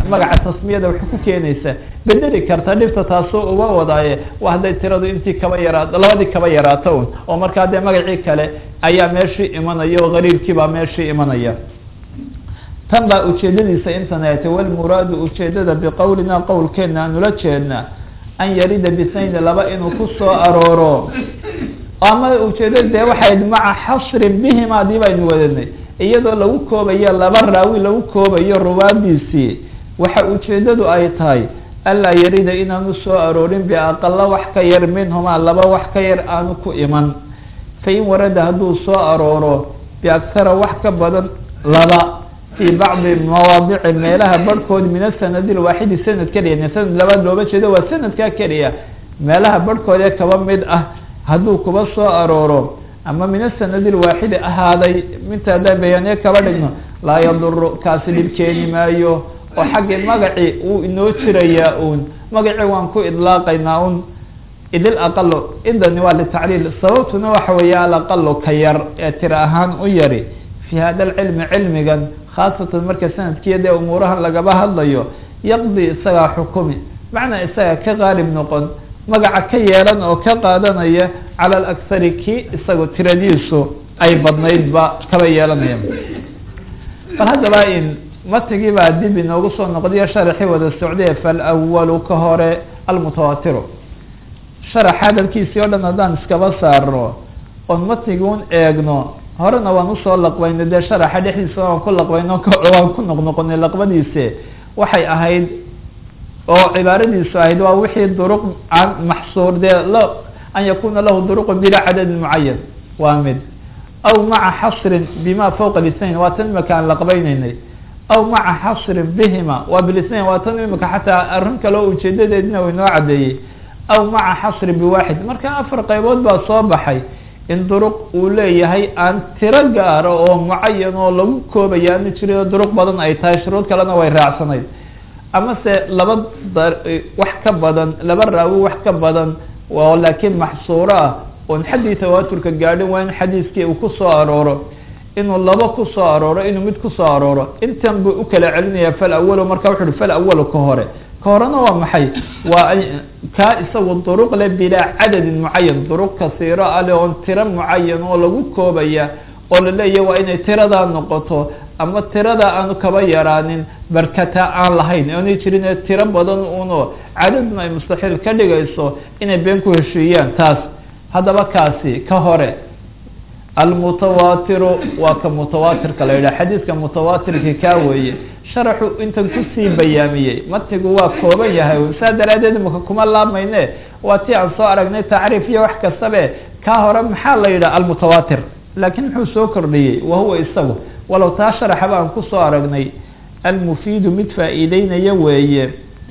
magaca tasmiyada wax ku keenaysa bedeli karta dhibta taasoo uga wadaaye waa hadday tiradu intii kaba yaraato labadii kaba yaraato un oo markaa dee magacii kale ayaa meeshii imanaya oo qariibkii baa meeshii imanaya tan baa ujeedadiisa intan ay tay walmuraadu ujeedada biqowlina qowlkeena aanula jeedna an yarida bisayni laba inuu ku soo arooro ama ujeedada dee waxay maca xasrin bihim adii baynu wadanay iyadoo lagu koobayo laba raawi lagu koobayo ruwaadiisii waxa ujeedadu ay tahay anlaa yarida inaanu soo aroorin biaqala wax ka yar minhumaa laba wax ka yar aanu ku iman fain warada hadduu soo arooro biakhara wax ka badan laba fii bacdi mawaadici meelaha barhkood min asanadi lwaaxidi sanad keliya sanad labaad looba jeedo waa sanadkaa keliya meelaha barhkood ee kaba mid ah hadduu kuba soo arooro ama min asanadi lwaaxidi ahaaday minta haddaan bayaaniye kaba dhigno laa yaduru kaasi dhib keeni maayo oo xaggii magacii uu inoo jirayaa uun magacii waan ku idlaaqaynaa un idil aqalo idani waa litacriil sababtuna waxa weeye alaqalo ka yar ee tira ahaan u yari fi hada alcilmi cilmigan khaasatan marka sanadkiiya dee umuurahan lagaba hadlayo yaqdi isagaa xukumi macnaa isaga ka qaalib noqon magaca ka yeelan oo ka qaadanaya cala alakhari kii isaga tiradiisu ay badnaydba kaba yeelanaya bal haddaba in matigii baa dib inoogu soo noqdiyo sharaxii wada socdee falwalu ka hore almutawaatiru sharax hadalkiisii o dhan haddaan iskaba saarno oon matiguun eegno horena waan usoo laqbayno dee sharaxa dhexdiisa waan ku laqbayno waan ku noqnoqonay laqbadiise waxay ahayd oo cibaaradiisu ahayd waa wixii duruq an maxsuur dee la an yakuna lahu duruqu bila cadadin mucayan waa mid aw maca xasrin bima fawqa lisnain waa tan imika aan laqbayneynay aw maca xasrin bihima waa bilisnain waa tan imika xataa arrin kaleo ujeedadeedina waynoo caddeeyey aw maca xasrin biwaaxid marka afar qaybood baa soo baxay in duruq uu leeyahay aan tiro gaaro oo mucayan oo lagu koobaya aanu jirin duruq badan ay tahay shuruud kalena way raacsanayd ama se laba wax ka badan laba raawi wax ka badan oo laakiin maxsuuro ah oon xaddii tawaaturka gaadhin waa in xadiiskii uu kusoo arooro inuu laba kusoo arooro inuu mid kusoo arooro intan buu ukala celinaya fal awalo marka wuxu uhi fal awalo ka hore ka horena waa maxay waa kaa isagu duruq le bilaa cadadin mucayan duruq kasiiro ale oon tiro mucayan oo lagu koobaya oo la leeyahy waa inay tiradaa noqoto ama tirada aanu kaba yaraanin barkata aan lahayn oonay jirin ee tiro badan uno cadadna ay mustaxiil ka dhigayso inay been ku heshiiyaan taas haddaba kaasi ka hore almutawaatiru waa ka mutawaatirka la yidhaha xadiidka mutawaatirki kaa weeye sharaxu intan kusii bayaamiyey matigu waa kooban yahay saa daraadeed imaka kuma laabmayne waa ti aan soo aragnay tacriif iyo wax kastabe kaa hore maxaa la yidhaha almutawaatir laakiin muxuu soo kordhiyey wahuwa isagu walow taa sharaxaba aan kusoo aragnay almufiidu mid faa'iideynaya weeye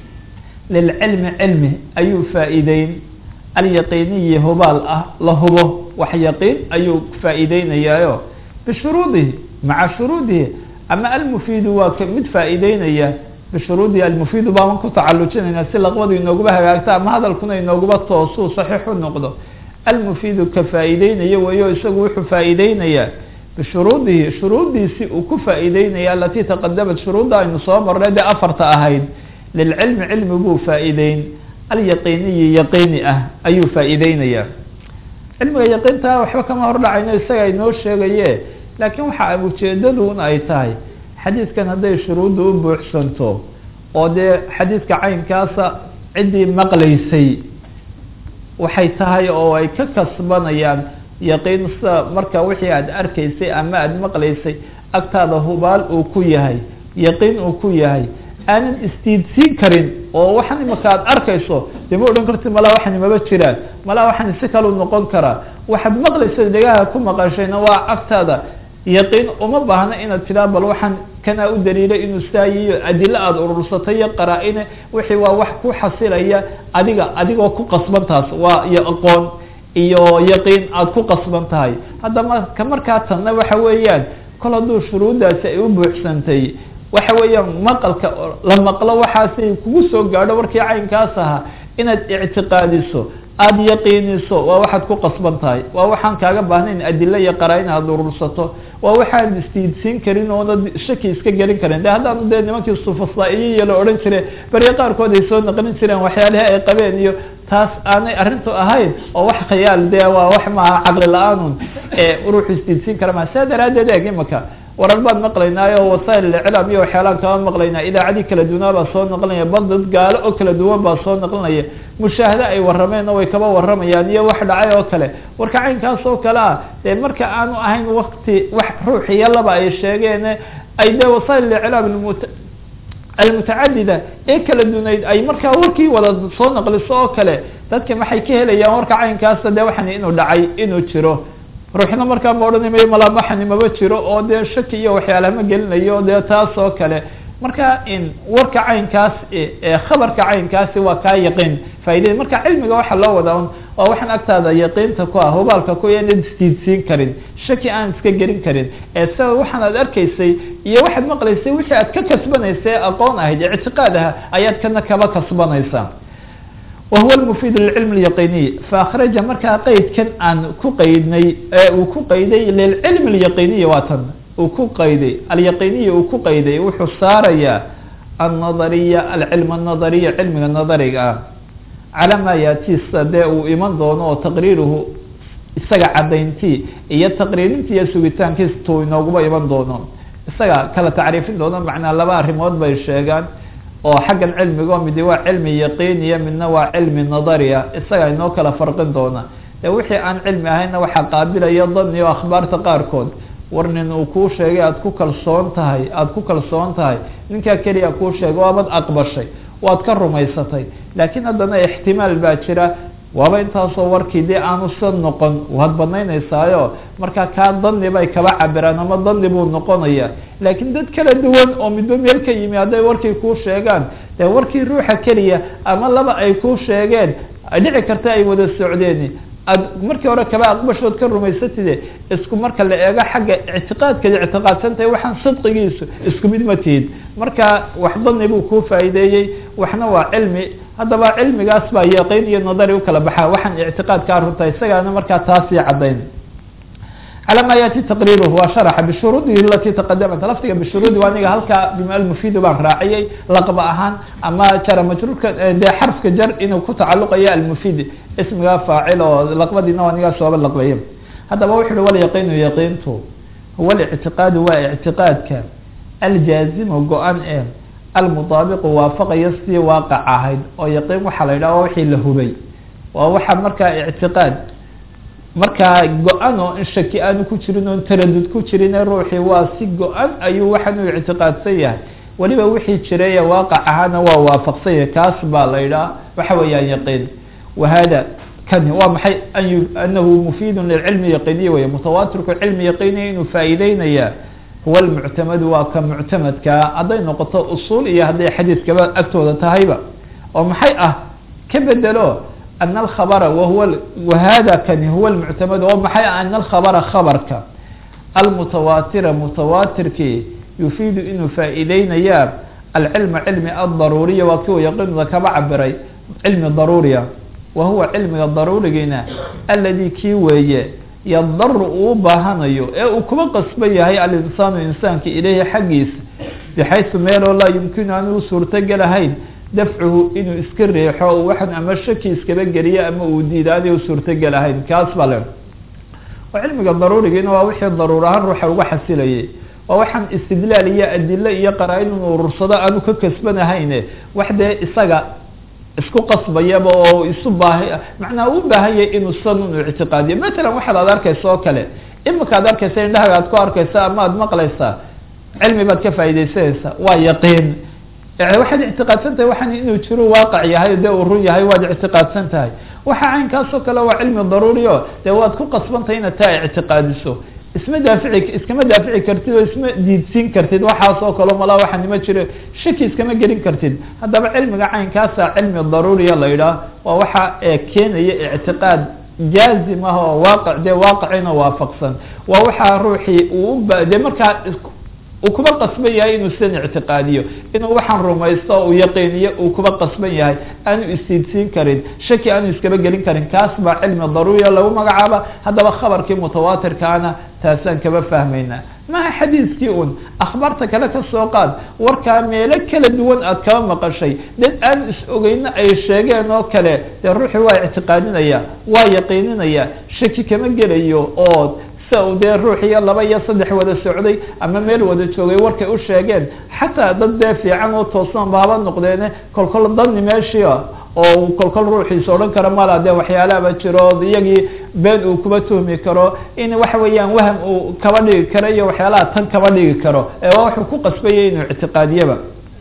lilcilmi cilmi ayuu faa'iideyn alyaqiiniyi hubaal ah la hubo wax yaqiin ayuu faa'iideynayaayo bishuruudihi maca shuruudihi ama almufiidu waa mid faa'iideynaya bishuruudihi almufiidu baaban ku tacalujinayna si laqbadu inooguba hagaagto ama hadalkuna inooguba toosuu saxiix u noqdo almufiidu ka faa'iideynaya weeyo isagu wuxuu faa'iideynayaa bishuruudihi shuruuddiisii uu ku faa'iideynaya alatii taqadamat shuruudda aynu soo marnay dee afarta ahayd lilcilmi cilmi buu faa'iideyn alyaqiiniyi yaqiini ah ayuu faa'iideynayaa cilmiga yaqiintaa waxba kama hordhacayno isaga inoo sheegaye laakiin waxa ujeedadun ay tahay xadiidkan hadday shuruudda u buuxsanto oo dee xadiidka caynkaasa ciddii maqlaysay waxay tahay oo ay ka kasbanayaan yaqiin sida marka wixii aada arkaysay ama aada maqlaysay agtaada hubaal uu ku yahay yaqiin uu ku yahay aanan istiidsiin karin oo waxan imaka aada arkayso dee ma odhan karti malaa waxani maba jiraan malaa waxani si kalu noqon karaa waxaad maqlaysa dhegaha ku maqashayna waa agtaada yaqiin uma baahna inaad tiraa bal waxaan kanaa u daliilay inuu saayiyo adilo aada urursatay iyo qaraa-ine wixii waa wax ku xasilaya adiga adigoo ku qasban taas waa iyo aqoon iyo yaqiin aada ku qasban tahay haddama ka markaa tanna waxa weeyaan kol hadduu shuruuddaasi ay u buuxsantay waxa weeyaan maqalka la maqlo waxaasay kugu soo gaadho warkii caynkaas ahaa inaad ictiqaadiso aada yaqiiniso waa waxaad ku qasban tahay waa waxaan kaaga baahnayn adilo iyo qaraa-in aad urursato waa waxaan istiidsiin karin oona shaki iska gelin karin de haddaanu dee nimankii sufasaa'iyiya la odhan jire beriya qaarkood ay soo naqlin jireen waxyaalihii ay qabeen iyo taas aanay arrintu ahayn oo wax khiyaal de waa wax maaha caqli la-aanun ee ruuxu istiidsiin kara maa saa daraaddeed eeg imaka warar baan maqlaynaayo wasail iclaam iyo waxyaalaan kama maqlaynaa idaacadii kala duwanaa baa soo naqlinaya bal dad gaalo oo kala duwan baa soo naqlinaya mushaahado ay warrameenna way kaba warramayaan iyo wax dhacay oo kale warka caynkaas oo kale ah dee marka aanu ahayn wakti wax ruuxiyo laba ay sheegeen ay dee wasail iclaam almutacadida ee kala dunayd ay markaa warkii wada soo naqliso oo kale dadka maxay ka helayaan warka caynkaasa de waxan inuu dhacay inuu jiro ruuxna markaa ma odhanay malamaxani maba jiro oo dee shaki iyo waxyaalaha ma gelinayo dee taas oo kale marka in warka caynkaas ee khabarka caynkaasi waa kaa yaqiin faaidada marka cilmiga waxaa loo wadaa un waa waxaan agtaada yaqiinta ku ah hubaalka ku inad isdiidsiin karin shaki aan iska gelin karin ee sida waxaan aad arkaysay iyo waxaad maqlaysay wixii aad ka kasbanaysay aqoon ahayd ictiqaad aha ayaad kana kaba kasbanaysaa wahuwa lmufiid lilcilm اlyaqiniy faakraja markaa qeydkan aan ku qeydnay uu ku qeyday lilcilm اlyaqiniy waa tan uu ku qayday alyaqiniya uu ku qayday wuxuu saarayaa annadariya alcilm anadariya cilmiga nadariga ah calaa maa yaatiisa dee uu iman doono oo taqriiruhu isaga caddayntii iyo taqriirintii iyo sugitaankiis tuu inooguba iman doono isaga kala tacriifin doono macnaa laba arrimood bay sheegaan oo xaggan cilmiga oo midi waa cilmi yaqiiniya midna waa cilmi nadariya isaga inoo kala farqin doona dee wixii aan cilmi ahaynna waxaa qaabilaya dani o akhbaarta qaarkood war nin uu kuu sheegay aada ku kalsoon tahay aada ku kalsoon tahay ninkaa keliya kuu sheegay waabad aqbashay waad ka rumaysatay laakiin haddana ixtimaal baa jira waaba intaasoo warkii dee aanu sa noqon waad badnaynaysaayo markaa kaa dani bay kaba cabiraan ama dani buu noqonaya laakiin dad kala duwan oo midba meel ka yimi hadday warkii kuu sheegaan dee warkii ruuxa keliya ama laba ay kuu sheegeen dhici karta ay wada socdeen aad markii hore kaba aqbashood ka rumaysatide isku marka la eego xagga ictiqaadkaad ictiqaadsantahay waxaan sidqigiisu isku mid ma tihid marka wax dani buu kuu faa'iideeyey waxna waa cilmi haddaba cilmigaas baa yaqiin iyo nadari ukala baxaa waxaan ictiqaadkaa runta isagaana markaa taasii caddayn calى ma yaati taqriiruhu waa sharaxa bishuruudihi alati taqadamat lafdiga bishuruudi waa aniga halkaa bima almufidu baan raaciyey laqba ahaan ama jara majruurka dee xarfka jar inuu ku tacaluqayo almufid ismiga faacil oo laqbadiina waa anigaa sooba laqbaye haddaba wuxu uhi walyaqiinu yaqiintu huwa lictiqaadu waa ictiqaadka aljaazimu go-an e almudaabiqu waafaqaya sidii waaqac ahayd oo yaqiin waxaa la yidhaha waa wixii la hubay waa waxa markaa ictiqaad markaa go-an oo in shaki aanu ku jirin oon taradud ku jirin ruuxii waa si go-an ayuu waxaan u ictiqaadsan yahay weliba wixii jiray ee waaqac ahaana waa waafaqsan yahay kaas baa la yidhaha waxa weeyaan yaqiin wahada kani waa maxay anahu mufiidun lilcilmi yaqiiniya wey mutawaatirku cilmi yaqiiniya inuu faa'iideynaya huwa lmuctamadu waa ka muctamadkaa hadday noqoto usuul iyo hadday xadiidkaba agtooda tahayba oo maxay ah ka bedelo ana alkhabara wahuwa wahada kani huwa lmuctamad oo maxay ah ana alkhabara khabarka almutawaatira mutawaatirkii yufiidu inuu faa'iideynaya alcilma cilmi aldaruuriya waa kiu yaqiinuda kaba cabiray cilmi daruuriya wa huwa cilmiga daruurigiina aladi kii weeye yadaru uu baahanayo ee uu kuba qasban yahay alinsaanu insaanka ileyhi xaggiisa bixaysu meeloo laa yumkinu aan u suurtogelahayn dafcuhu inuu iska reexo waxaan ama shaki iskaba geliyo ama uu diida aanay u suurtogelahayn kaas baa le oo cilmiga daruurigiina waa wixii daruur ahaan ruuxa uga xasilayay waa waxaan istidlaal iyo adilo iyo qaraa-in inuu urursado aanu ka kasbanahayne wax dee isaga isku qasbayaba oo isu baaha macnaa u baahanyay inuu san inu ictiqaadiyo matalan waxaad aad arkaysa oo kale imika ad arkaysa indhahaga aad ku arkaysa ama aad maqlaysaa cilmi baad ka faaidaysanaysaa waa yaqiin waxaad ictiqaadsan tahay waxaan inuu jiro waaqac yahay dee uu run yahay waad ictiqaadsan tahay waxa caynkaasoo kale waa cilmi daruuri o dee waad ku qasbantahay inaad taa ictiqaadiso isma daafici iskama daafici kartid oo isma diidsiin kartid waxaas oo kale malaa waxaa nima jiro shaki iskama gelin kartid haddaba cilmiga caynkaasa cilmi daruuriya la yidhaah waa waxa keenaya ictiqaad jaazim ah oo waaqi dee waaqicina waafaqsan waa waxaa ruuxii uu uba dee markaa uu kuba qasban yahay inuu sidan ictiqaadiyo inuu waxaan rumaysto uu yaqiiniyo uu kuba qasban yahay aanu istiidsiin karin shaki aanu iskaba gelin karin kaas baa cilmi daruuriya lagu magacaaba haddaba khabarkii mutawaatirkaana taasaan kaba fahmaynaa maha xadiiskii un akhbaarta kale ka soo qaad warkaa meelo kala duwan aad kaba maqashay dad aan is ogeyno ay sheegeen oo kale dee ruuxii waa ictiqaadinaya waa yaqiininaya shaki kama gelayo oo sia uu dee ruux iyo laba iyo saddex wada socday ama meel wada joogay warkay u sheegeen xataa dad dee fiican oo toosan baaba noqdeene kolkol dadni meeshia oo kolkol ruuxiisa odhan karo mala dee waxyaalaaba jiro iyagii been uu kuba tuhmi karo in waxa weeyaan waham uu kaba dhigi karo iyo waxyaalaha tan kaba dhigi karo ee waa wuxuu ku qasbayay inuu ictiqaadiyaba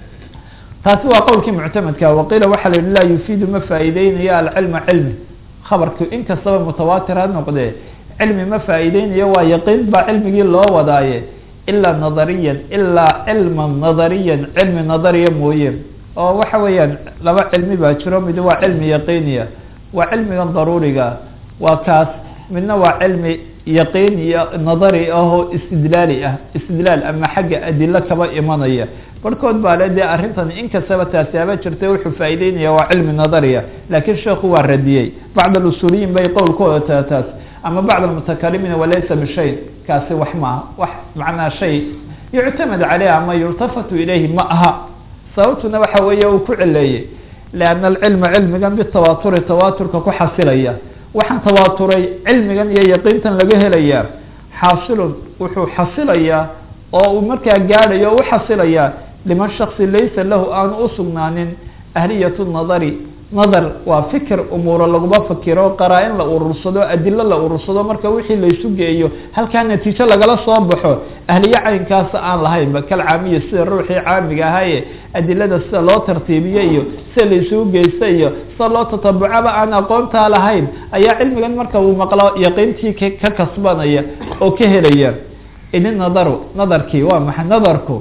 taasi waa qowlkii muctamadka waqiila waxaa la yihi laa yufiidu ma faa'iideynayo alcilma cilmi khabarku inkastaba mutawaatir ha noqdee cilmi ma faa'iideynayo waa yaqiin baa cilmigii loo wadaaye ilaa nadariyan ilaa cilman nadariyan cilmi nadariya mooye oo waxa weeyaan laba cilmi baa jiro mid waa cilmi yaqiiniya waa cilmigan daruuriga waa kaas midna waa cilmi yaqiin iyo nadari ahoo istidlaali ah istidlaal ama xagga adilo kaba imanaya barhkood baa le dee arrintan inkastaba taasi aba jirta wuxuu faa'iideynaya waa cilmi nadariya laakiin sheekhu waa radiyey bacd alusuuliyiin bay qowlkooda taa taas ama bacd almutakalimiina walaysa bishay kaasi wax maaha wax macnaa shay yuctamad caleyh ama yultafatu ilayhi ma aha sababtuna waxa weeye uu ku cileeyey lianna alcilma cilmigan bitawaaturi tawaaturka ku xasilaya waxaan tawaaturay cilmigan iyo yaqiintan laga helayaa xaasilun wuxuu xasilayaa oo uu markaa gaadhayo o u xasilayaa liman shaksi laysa lahu aanu usugnaanin ahliyatu nadari nadar waa fikir umuuro laguma fakiro qaraa-in la urursado adilo la urursado marka wixii laysu geeyo halkaa natiijo lagala soo baxo ahliye caynkaasa aan lahaynba kal caamiya sida ruuxii caamiga ahaaye adilada sida loo tartiibiyo iyo sida laysugu geysta iyo sida loo tatabucaba aan aqoontaa lahayn ayaa cilmigan marka uu maqlo yaqiintii ka kasbanaya oo ka helaya ini nadaru nadarkii waa maxay nadarku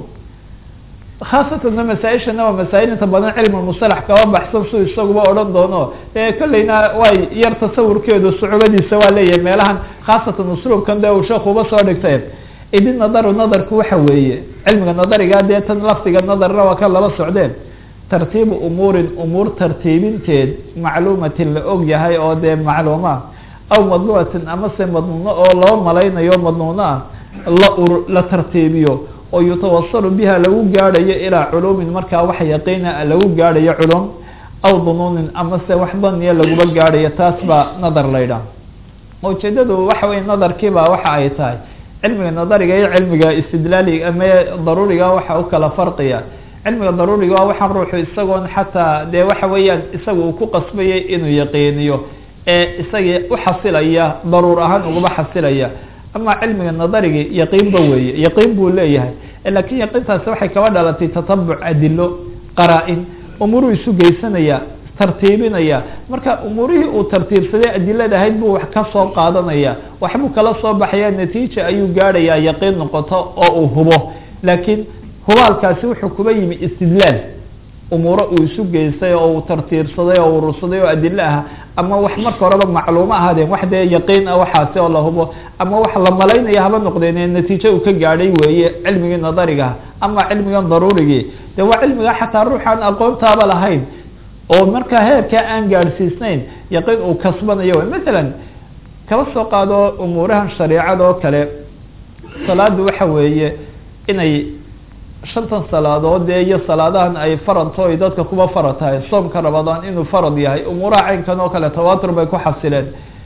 khaasatana masaa-ishana waa masaa-il inta badan cilmi musalax kaba baxsan su isaguba odhan doono e kolleyna way yar tasawurkeedu sucubadiisa waa leeyahay meelahan khaasatan usluubkan dee uu sheekuba soo dhigtay idi nadaru nadarku waxa weeye cilmiga nadariga dee tan lafdiga nadarna waa kan laba socdeen tartiibu umuurin umuur tartiibinteed macluumatin la og yahay oo dee macluuma aw madnuunatin amase madnuuno oo loo malaynayo madnuuno ah la ur la tartiibiyo oo yutawasalu biha lagu gaadhayo ilaa culuumin markaa wax yaqiina lagu gaadhayo culum aw dunuunin amase wax daniya laguba gaadhayo taas baa nadar laydhaah ujeedadu waxa weye nadarkiiba waxa ay tahay cilmiga nadariga iyo cilmiga istidlaaliga ama daruuriga waxa u kala farqiya cilmiga daruuriga waa waxaan ruuxu isagoon xataa dee waxa weeyaan isaga uu ku qasbayay inuu yaqiiniyo ee isagii uxasilaya daruur ahaan ugaba xasilaya ama cilmiga nadarigi yaqiinba weeye yaqiin buu leeyahay lakin yaqiintaasi waxay kaba dhalatay tatabuc adilo qaraa-in umuuruu isu geysanaya tartiibinaya marka umuurihii uu tartiibsaday adilada ahayd buu wax ka soo qaadanaya waxbuu kala soo baxaya natiija ayuu gaadhayaa yaqiin noqoto oo uu hubo laakiin hubaalkaasi wuxuu kuba yimi istidlaal umuuro uu isu geystay oo uu tartiibsaday oo urursaday oo adilo ah ama wax marka horeba macluumo ahaadeen wax dee yaqiin ah waxaasi oo la hubo ama wax la malaynaya haba noqdeen natiijo uu ka gaadhay weeye cilmigii nadarigaha ama cilmigan daruurigii de waa cilmiga xataa ruuxaan aqoontaaba lahayn oo markaa heerkaa aan gaadhsiisnayn yaqiin uu kasbanayo mathalan kaba soo qaado umuurahan shareicada oo kale salaadu waxa weeye inay shantan salaadood dee iyo salaadahan ay faradto ay dadka kuba farad tahay soomka ramadaan inuu farad yahay umuuraha caynkan oo kale tawatur bay ku xasileen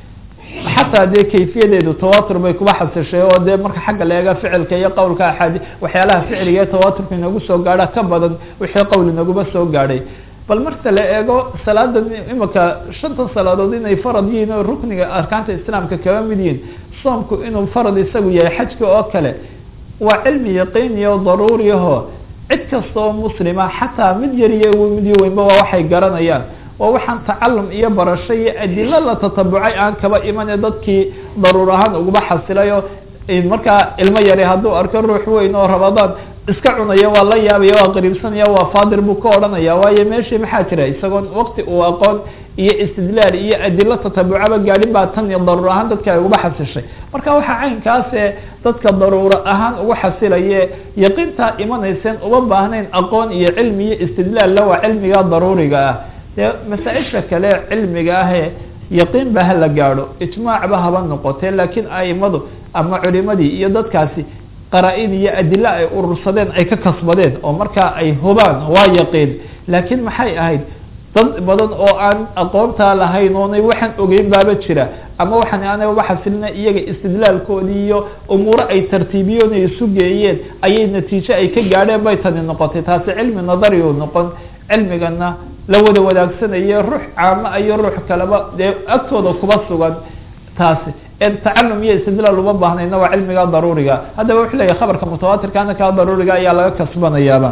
xataa dee kayfiyadeedu tawatur bay kuba xasishay oo dee marka xagga la eega ficilka iyo qowlka axaadi waxyaalaha ficiliga ee tawaturka inagu soo gaadha ka badan wixii qowl inaguba soo gaadhay bal marka la eego salaada imika shantan salaadood inay farad yihiin oo rukniga arkaanta islaamka kaba mid yihiin soomku inuu farad isagu yahay xajka oo kale waa cilmi yaqiiniya o daruuriyaho cid kasta oo muslima xataa mid yar iyo mid yo weynba waa waxay garanayaan waa waxaan tacalum iyo barasho iyo adilo la tatabucay aan kaba imane dadkii daruur ahaan uguba xasilayo markaa ilmo yari hadduu arko ruux weyn oo ramadaan iska cunaya waa la yaabaya waa qariibsanaya waa faadir buu ka odhanaya waayo meeshii maxaa jira isagoon wakti uu aqoon iyo istidlaal iyo adilo tatabucaba gaadhin baa tan iyo daruur ahaan dadka ay uga xasishay marka waxaa caynkaasee dadka daruuro ahaan uga xasilaye yaqiintaa imanayseen uma baahnayn aqoon iyo cilmi iyo istidlaal la waa cilmiga daruuriga ah dee masaa-isha kale cilmiga ahee yaqiin ba hala gaadho ijmaacba haba noqotee laakiin aimadu ama culimadii iyo dadkaasi qaraa-in iyo adilo ay urursadeen ay ka kasbadeen oo markaa ay hubaan waa yaqiin laakiin maxay ahayd dad badan oo aan aqoontaa lahayn oonay waxaan ogeyn baaba jira ama waxaan aanay uga xasilina iyaga istidlaalkoodii iyo umuuro ay tartiibiyoon ay isu geeyeen ayay natiijo ay ka gaadheen bay tani noqotay taasi cilmi nadari u noqon cilmigana la wada wadaagsanaya ruux caama iyo ruux kaleba dee agtooda kuba sugan taasi tacalum iyo istidlaal uma baahnayna waa cilmiga daruuriga haddaba wuxuu leyahy khabarka mutawaatirkaana kaa daruuriga ayaa laga kasbanayaaba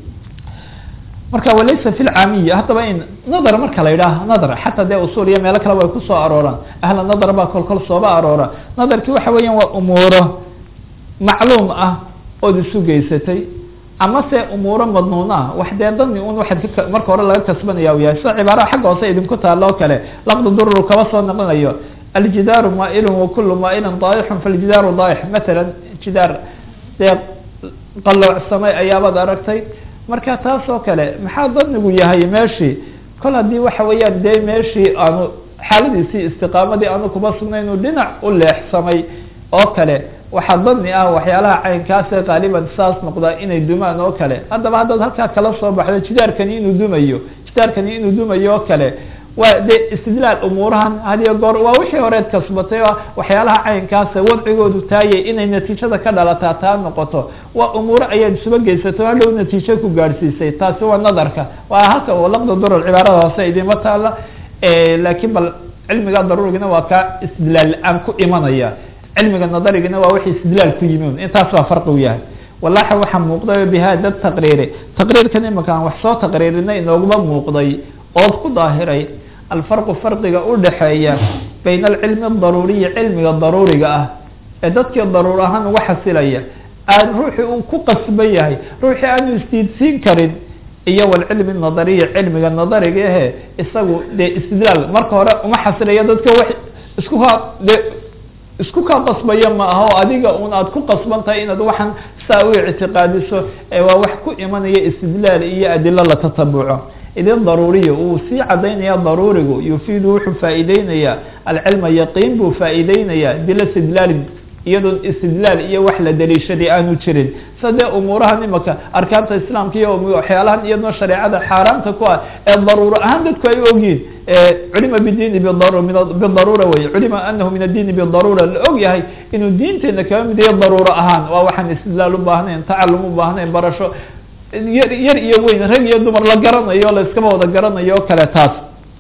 marka walaysa fi lcaamiya haddaba in nadar marka la yidhaah nadar xataa dee usul iyo meelo kaleba ay kusoo arooraan ahla nadar baa kol kol sooba aroora nadarki waxa weeyaan waa umuuro macluum ah ood isu geysatay ama se umuuro madnuun ah wax dee dani un waxaad ka marka hore laga kasbanaya u yahay sida cibaaraha xagga hoose idinku taalo o kale laqda durur kaba soo noqonayo aljidaaru maailun wakulu maailin daayixun faljidaaru daayix matalan jidaar dee qalloocsamay ayaabaad aragtay marka taas oo kale maxaa danigu yahay meeshii kol haddii waxa weeyaan dee meeshii aanu xaaladiisii istiqaamadii aanu kuba sugnayn uu dhinac u leexsamay oo kale waxaa dani ah waxyaalaha caynkaase qaaliban saas noqdaa inay dumaan oo kale haddaba haddaad halkaa kala soo baxdo jidaarkani inuu dumayo jidaarkani inuu dumayo oo kale waa de istidlaal umuurahan hadiyo goor waa wixii horeed kasbatay oo waxyaalaha caynkaasa wadcigoodu taayay inay natiijada ka dhalataa taa noqoto waa umuuro ayaad isuba geysato hadhow natiijo ku gaadhsiisay taasi waa nadarka waa halka laqda durar cibaarada hoose idima taala laakiin bal cilmiga daruurigina waa kaa istidlaal la-aan ku imanaya cilmiga nadarigina waa wixii istidlaal ku yimin intaas baa farqi u yahay walaxa waxaa muuqday bihada taqriiri taqriirkan imika aan wax soo taqriirinay inooguma muuqday ood ku daahiray alfarqu farqiga udhaxeeya bayna alcilmi adaruuriyi cilmiga daruuriga ah ee dadkii daruur ahaan uga xasilaya aan ruuxii uu ku qasban yahay ruuxii aanu istiidsiin karin iyo walcilmi nadariyi cilmiga nadariga ahe isagu dee istidlaal marka hore uma xasilaya dadka wax isku ka de isku kaa qasbaya ma aha o adiga un aad ku qasban tahay inaad waxaan saa u ictiqaadiso waa wax ku imanaya istidlaal iyo adilo la tatabuco idin daruuriya uu sii cadaynaya daruurigu yufiidu wuxuu faa'iideynaya alcilma yaqiin buu faa'iideynaya bila istidlaalin iyadoon istidlaal iyo wax la daliishaday aanu jirin sa dee umuurahan imaka arkaanta islaamka iyo waxyaalahan iyadoo shareecada xaaraamta ku ah ee daruuro ahaan dadku ay ogyihin culima bidini bidaruura wey culima anahu min addiini bidaruura la og yahay inuu diinteena kaba mid yahay daruuro ahaan waa waxaan istidlaal ubaahneen tacalum ubaahneen barasho yar yar iyo weyn rag iyo dumar la garanayo la iskaba wada garanayo o kale taas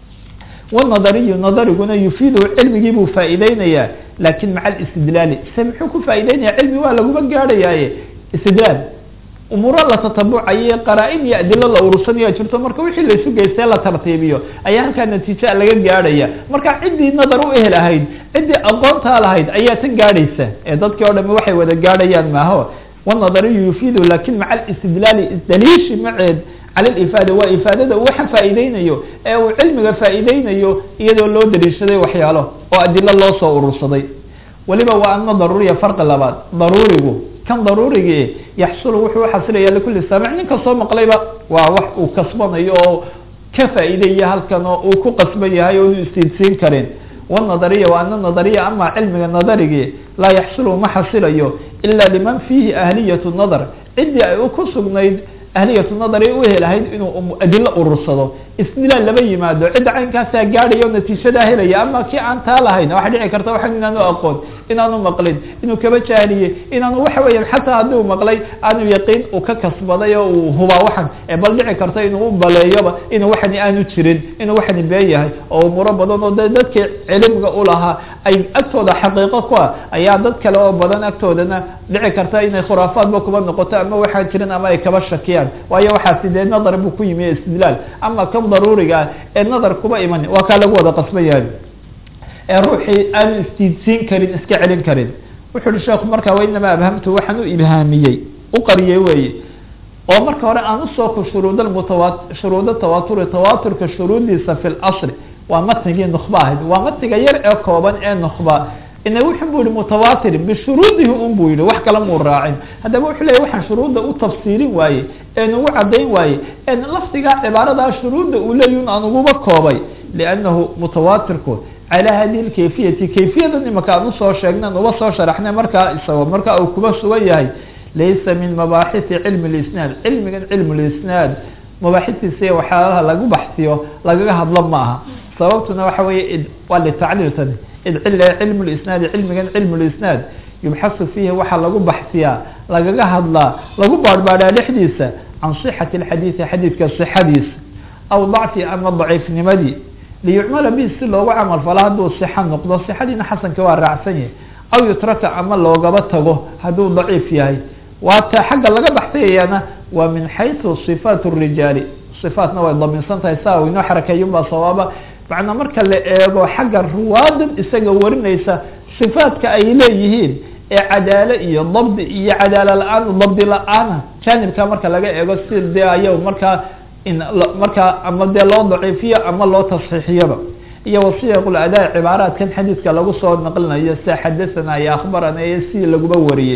wanadariyu nadariguna yufiidu cilmigii buu faa'iideynaya lakin maca alistidlaali se muxuu ku faa'ideynaya cilmi waa laguma gaadhayaaye istidlaal umuuro la tatabucayo qaraa-in iyo adilo la urursanaya jirto marka wixii laisu geystee la tartiibiyo ayaa halkaa natiija laga gaadhaya marka ciddii nadar u ehel ahayd ciddii aqoontaa lahayd ayaa tan gaadhaysa ee dadkii o dhami waxay wada gaadhayaan maaho wanadariyu yufiidu lakin maca alistidlaali daliishi maceed cala lifaada waa ifaadada uu waxa faa'iideynayo ee uu cilmiga faa'iideynayo iyadoo loo daliishaday waxyaalo oo adilo loo soo urursaday weliba waa ana daruuriya farqi labaad daruurigu kan daruurigii yaxsulu wuxuu uxasilaya likuli saamic nin kastoo maqlayba waa wax uu kasbanayo oo ka faa'iideya halkan oo uu ku qasban yahay oo inu istiidsiin karin wanadariya wa ana nadariya ama cilmiga nadarigii laa yaxsulu ma xasilayo ila liman fiihi ahliyatu nadar ciddii ay ku sugnayd ahliyatu nadari u helahayd inuu adilo urursado istidlaal laba yimaado cidda caynkaasaa gaadhaya o natiijadaa helaya ama kii aan taa lahayn waxa dhici karta waxan inaanu aqoon inaanu maqlin inuu kaba jaahiliyey inaanu waxa weya xataa haddii u maqlay aanu yaqiin uu ka kasbaday oo uu hubaa waxan ee bal dhici karta inuu u baleeyoba inuu waxani aanu jirin inuu waxani been yahay oo umuuro badan oo de dadkii cilmiga ulahaa ay agtooda xaqiiqo ku ah ayaa dad kale oo badan agtoodana dhici karta inay khuraafaadba kuba noqoto ama waxaan jirin ama ay kaba shakiyaan waayo waxaasi dee nadar buu ku yimi istidlaal ama kan daruuriga ah ee nadar kuba iman waa kaa lagu wada qasban yahay ee ruuxii aanu istiidsiin karin iska celin karin wuxu uhi sheekhu markaa wainama abhamtu waxaan u ibhaamiyey u qariyey weeye oo marka hore aan usoo ku shuruud mutawa shuruuda tawaturi tawaturka shuruudiisa fi lasri waa matnigii nukba ahayd waa matniga yar ee kooban ee nukba ina wuxun bu yihi mutawatir bishuruudihi un bu yihi wax kale muu raacin haddaba wuxuu leya waxaan shuruudda u tafsiirin waaye een ugu cadayn waaye en lafdigaa cibaaradaa shuruudda uu leeyi aan uguba koobay liannahu mutawatirku calaa hadihi lkayfiyati kayfiyadan imaka aan usoo sheegnan uba soo sharaxnay markaa isagoo marka uu kuba sugan yahay laysa min mabaaxisi cilmi lisnaad cilmigan cilmu lisnaad mabaaxisiisa waxyaalaha lagu baxsiyo lagaga hadlo ma aha sababtuna waxa weeye waa litacliiltani id cil cilmu lisnaadi cilmigan cilmu lisnaad yubxasu fiihi waxaa lagu baxsiyaa lagaga hadlaa lagu baadhbaadhaa dhexdiisa can sixati alxadiidi xadiidka sixadiisa aw dacfi ama daciifnimadii liyucmala bi si loogu camal falo hadduu sixa noqdo sixadiina xasanka waa raacsan yahay aw yutraka ama loogaba tago hadduu daciif yahay waata xagga laga baxsayayana waa min xaysu صifaat الrijaali صifaatna way daminsan tahay saa u inoo xarakeeyunbaa sawaaba macnaa marka la eego xagga ruwaadan isaga warinaysa صifaatka ay leeyihiin ee cadaalo iyo dabdi iyo cadaalo la-aan dabdi la-aana janibka marka laga eego si dee aya markaa markaa ama dee loo daciifiyo ama loo tasxiixiyaba iyo wasiyaq adaa cibaaraadkan xadiidka lagu soo naqlinayo sida xadathana iyo akhbarana iyo si laguba wariyey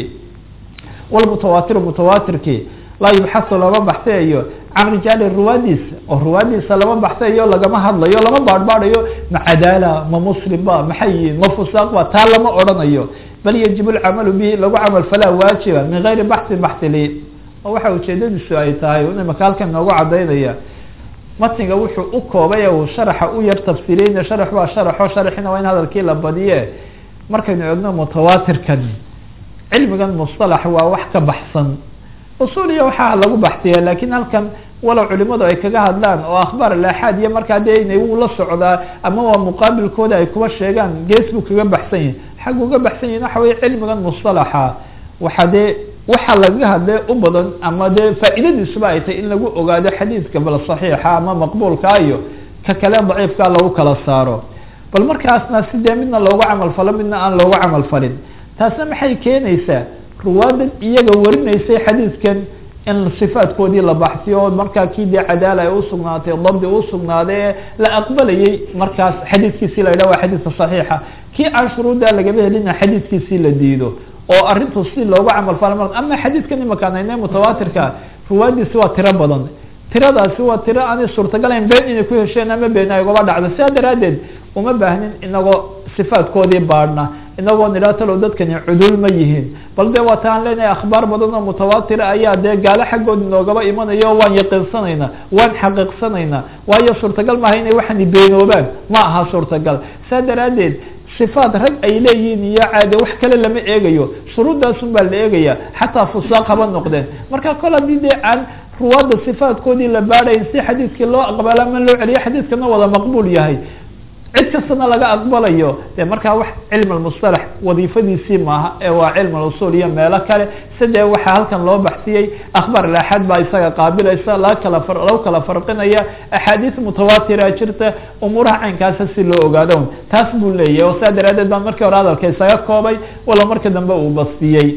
walmutawatir mutawatirkii laa yubxasu lama baxsayayo can rijaali ruwaadiisa oo ruwaadiisa lama baxsayayo lagama hadlayo lama baadhbaadhayo ma cadaala ma muslim ba maxay yihiin ma fusaaq ba taa lama odhanayo bal yajib lcamalu bihi lagu camal falaa waajiba min gayri baxsin baxsili oo waxa ujeedadiisu ay tahay imaka halkan noogu cadaynaya matniga wuxuu u koobay uu sharaxa u yar tafsiiriyeyna sharax waa sharaxo sharaxina waa in hadalkii la badiye markaynu eegno mutawatirkan cilmigan musطalax waa wax ka baxsan usuliya waxaa lagu baxsiya lakin halkan walow culimadu ay kaga hadlaan oo akhbaar alaxaad iyo markaa dee inay u la socdaa ama waa muqaabilkooda ay kuba sheegaan gees buu kaga baxsan yahi xag uga baxsan yahin waxa weye cilmigan musطalaxa waxa dee waxa lagaga hadle u badan ama dee faa'iidadiisuba ay tahay in lagu ogaado xadiidka bal saxiixa ama maqbuulka iyo ka kale daciifka lagu kala saaro bal markaasna si dee midna loogu camal falo midna aan loogu camal falin taasna maxay keenaysaa ruwaadan iyaga warinaysay xadiidkan in sifaadkoodii la baxsiyo oo markaa kii dee cadaala ay usugnaatay dabdi usugnaaday ee la aqbalayay markaas xadiidkiisii la yidhah waa xadiidka saxiixa kii aan shuruudda lagaba helina xadiidkiisii la diido oo arrintu si loogu camal fala ama xadiidkan imakaan ayne mutawaatirka ruwaadiisi waa tiro badan tiradaasi waa tiro aanay suurtagalayn been inay ku hesheen ama been ay ugaba dhacdo sidaa daraaddeed uma baahnin inagoo sifaadkoodii baadhna inagoo nidhaa talow dadkani cudul ma yihiin bal dee waa taan leenahay akhbaar badan oo mutawaatira ayaa dee gaalo xaggood inoogaba imanayo o waan yaqiinsanayna waan xaqiiqsanayna waayo suurtagal maaha inay waxani beenoobaan ma aha suurtagal saa daraaddeed sifaat rag ay leeyihiin iyo caade wax kale lama eegayo shuruuddaasun baa la eegaya xataa fusaaq haba noqdeen marka kol haddii dee aan ruwaadda sifaatkoodii la baadhayn si xadiidkii loo aqbala ama loo celiyo xadiidkana wada maqbuul yahay cid kastana laga aqbalayo de markaa wax cilm almusطalax wadiifadiisii maaha ee waa cilm alusul iyo meelo kale sidee waxaa halkan loo baxsiyey akhbaar alaxaad baa isaga qaabilaysa laga kala lagu kala farqinaya axaadiis mutawaatira jirta umuuraha caynkaasa si loo ogaado taas buu leeyahy oo saa daraadeed baan markii hore hadalka isaga koobay walo markii dambe uu bastiyey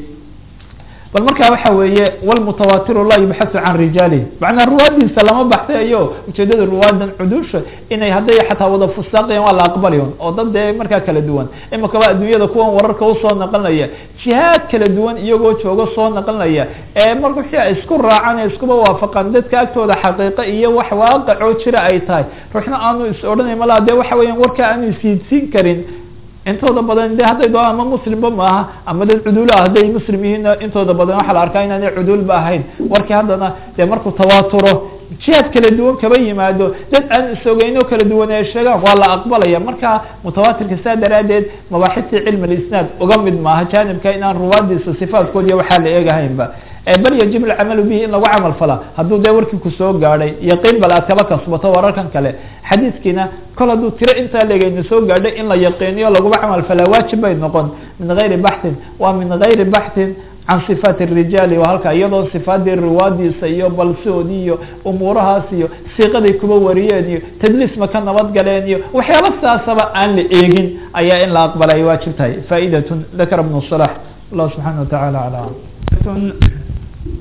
bal markaa waxa weeye wlmutawaatiru laa yubxasu can rijaalihi macnaa ruwaadiisa lama baxsayayo ujeedada ruwaadan cudusha inay hadday xataa wada fusaaqayan waa la aqbalayon oo dad dee markaa kala duwan imakaba adduunyada kuwan wararka usoo naqlinaya jihaad kala duwan iyagoo joogo soo naqlinaya ee mar wixii ay isku raacaan ee iskuba waafaqaan dadka agtooda xaqiiqa iyo wax waaqicoo jira ay tahay ruuxna aanu is odhanay malaa de waxa weeyaan warka aanu isiidsiin karin intooda badan de hadday doon ama muslimba maaha ama dad cuduul ah hadday muslim yihiin intooda badan waxaa la arkaa inaanay cuduulba ahayn warkii haddana dee markuu tawaaturo jihaad kala duwan kaba yimaado dad aan isogeyno kala duwan ay sheegaan waa la aqbalaya marka mutawaatirka saa daraadeed mabaaxistii cilmi lisnaad uga mid maaha janibka inaan ruwaadiisa sifaatkoodiya waxaa la eegahaynba bal yajib alcamalu bihi in lagu camal falaa hadduu dee warkii kusoo gaadhay yaqiin bal aad kaba kasbato wararkan kale xadiidkiina kol hadduu tiro intaa legeyna soo gaadhay in la yaqiiniyo laguma camal falaa waajib bay noqon min gayri baxtin waa min gayri baxtin can sifaati الrijaali waa halka iyadoo sifaadii riwaadiisa iyo balsoodii iyo umuurahaas iyo siiqaday kuba wariyeen iyo tadliis ma ka nabad galeen iyo waxyaaba sidaasaba aan la eegin ayaa in la aqbala ay waajib tahay faa'idatun dakara ibn صlaح allah subxaana wataعala alى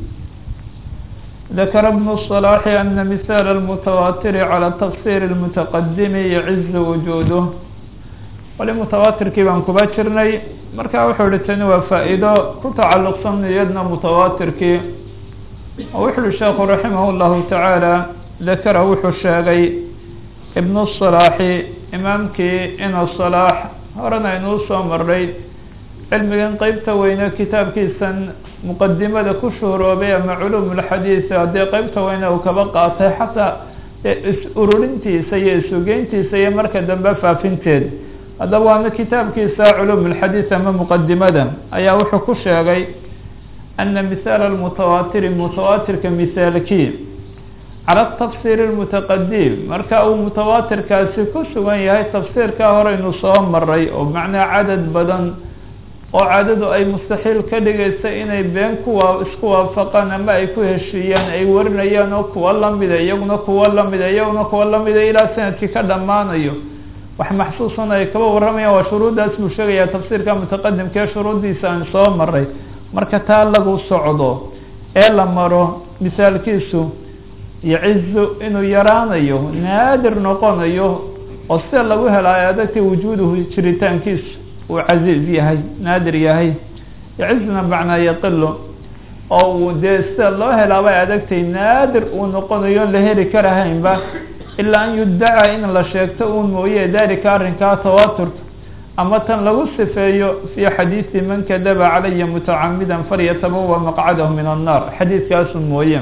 ذكر ابن الصلاح أن مثال المتواتر على تفsير المتqدم يعز وجوده wali mutawaatirkii baan kuba jirnay marka wuxuu hi tani waa faa'iido ku tacalluqsan iyadna mutawaatirkii oo wuxu uhi sheekhu raximah الlahu taعaalى dakara wuxuu sheegay ibn الصلاaxi imaamkii ina صلاح horena aynuu soo maray cilmigan qeybta weyne kitaabkiisan muqadimada ku shuhuroobay ama culum اlxadiid haddii qeybta weyne uu kaba qaatay xataa is-ururintiisa iyo isugeyntiisa iyo marka dambe faafinteed haddaba waana kitaabkiisa culum اlxadiid ama muqadimada ayaa wuxuu ku sheegay ana mihaal اlmutawaatiri mutawaatirka mihaalkii cala tafsir اlmutaqadim marka uu mutawaatirkaasi ku sugan yahay tafsiirkaa horeynu soo maray oo macnaa cadad badan oo cadadu ay mustaxiil ka dhigaysa inay been kuwa isku waafaqaan ama ay ku heshiiyaan ay warinayaan oo kuwa lamida iyaguna kuwa lamida iyaguna kuwa lamida ilaa sanadkii ka dhammaanayo wax maxsuusan ay kaba warramayaan waa shuruuddaas buu sheegayaa tafsiirka mutaqadimka ee shuruuddiisa aan soo maray marka taa lagu socdo ee la maro misaalkiisu yacizu inuu yaraanayo naadir noqonayo oo sida lagu helaayo adagta wujuuduhu jiritaankiisu uu casiiz yahay naadir yahay yacizna macnaa yaqilo oo uu dee sida loo helaabay adagtay naadir uu noqonayo la heli karahaynba ilaa an yuddaca in la sheegto uun mooye dalika arrinkaa tawaaturka ama tan lagu sifeeyo fi xadiidi man kadaba calaya mutacamidan falyatabawa maqcadahu min annar xadiidkaasu mooye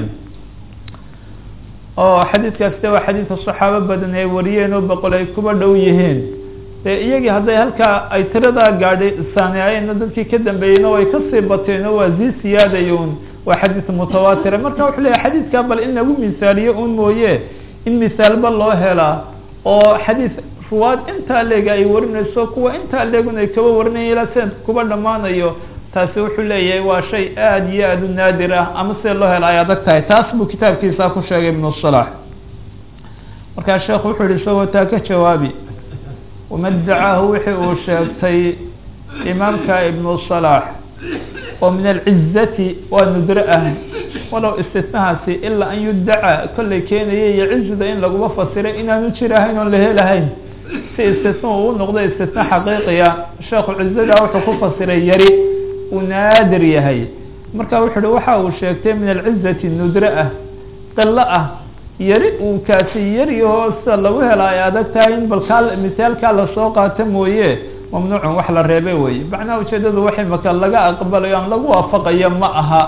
oo xadiidkaas de waa xadiidka saxaabo badan ay wariyeen oo boqol ay kuba dhow yihiin dee iyagii hadday halkaa ay tiradaa gaadhay saaniayeenna dadkii ka dambeeyeyna way kasii bateen oo waa sii siyaadayon waa xadiid mutawaatira marka wuxuu leeyahy xadiidkaa bal in lagu misaaliyo un mooye in misaalba loo helaa oo xadiid ruwaad intaa leega ay warinayso kuwa intaa leegun ay kaba warinaya ilaa sanadka kuba dhammaanayo taasi wuxuu leeyahay waa shay aada iyo aada u naadir ah ama sida loo hela ay adag tahay taas buu kitaabkiisa ku sheegay ibnu salax markaa sheekhu wuxuu yihi isagoo taa ka jawaabi wama dacaahu wixii uu sheegtay imaamka ibnu salax oo min alcizati waa nudro ah walow istitnahaasi ilaa an yudaca kollay keenaya iyo cizda in laguma fasiray inaanu jir ahayn oon la helahayn si istitna uu noqdo istitna xaqiiqiya sheekhu cizadaa wuxuu ku fasiray yari uu naadir yahay marka wuxu uhi waxa uu sheegtay min alcizati nudro ah qilo ah yari uu kaasi yaryaho sida lagu hela ay adag tahay in bal kaa misaalkaa lasoo qaato mooye mamnuucun wax la reebay weye macnaha ujeedadu waxay maka laga aqbalayo aan lagu waafaqayo ma aha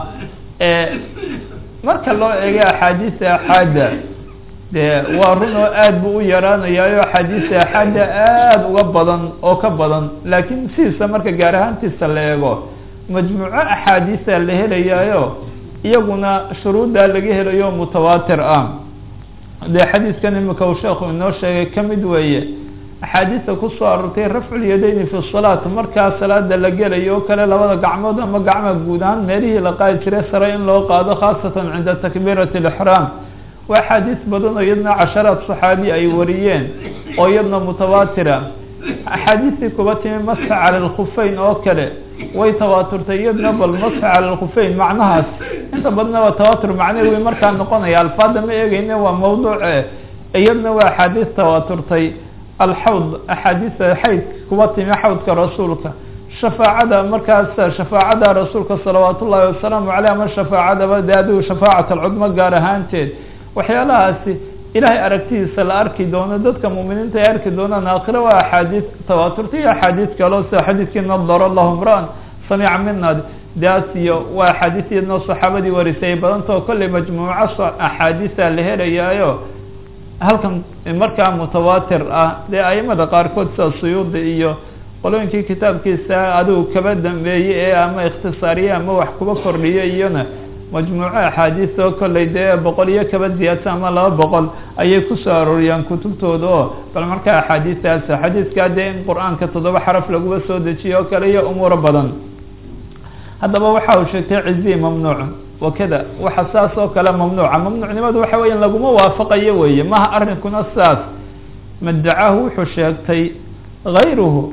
marka loo eego axaadiisa axaada dee waa run oo aada buu u yaraanayaayo axaadiisa axaada aada uga badan oo ka badan laakiin sidiisa marka gaar ahaantiisa la eego majmuuco axaadiisa la helayaayo iyaguna shuruuddaa laga helayo mutawaatir ah dee xadiiskan imika uu sheekhu inoo sheegay kamid weeye axaadiista kusoo arortay rafculyadayni fi salaat markaa salaada la gelayo o kale labada gacmood ama gacma guud ahaan meelihii la qaadi jiray sare in loo qaado khaasatan cinda takbiirati alixraam waa axaadiis badan oo iyadna casharaad saxaabi ay wariyeen oo iyadna mutawaatira axaadiistii kuba timi masxa cala alkhufeyn oo kale way tawaaturtay iyadna bal masxa cala alkhufeyn macnahaas inta badna waa tawaatur macnawi markaa noqonaya alfaada ma eegeyne waa mawduuce iyadna waa axaadiis tawaaturtay alxawd axaadiisa xayd kuba timi xawdka rasuulka shafaacada markaas shafaacada rasuulka salawaat ullahi wasalaamu caleyh ama shafaacadaba de adigu shafaacat alcudmo gaar ahaanteed waxyaalahaasi ilahay aragtidiisa la arki doono dadka muuminiinta ay arki doonaan aakhire waa axaadiis tawaaturta iyo axaadiis kaleo sida xadiiskii nadar allahu mraan samica minad daas iyo waa axaadiis iyadnoo saxaabadii warisay badantao kollay majmuuco axaadiisa la helayaayo halkan markaa mutawaatir ah dee aimada qaarkood sida suyuudi iyo qolooyinkii kitaabkiisa adigu kaba dambeeyey ee ama ikhtisaariye ama wax kuba kordhiyo iyona majmuuco axaadiis oo kollay dee boqol iyo kaba ziyaadsa ama laba boqol ayay kusoo arooriyaan kutubtooda oo bal markaa axaadiistaas xadiiskaa dee in qur-aanka toddoba xaraf laguba soo dejiyo oo kale iyo umuuro badan haddaba waxa uu sheegtay cizi mamnuuc wakada waxa saas oo kale mamnuuca mamnuucnimadu waxa weya laguma waafaqayo weeye maha arrinkuna saas madacaahu wuxuu sheegtay gayruhu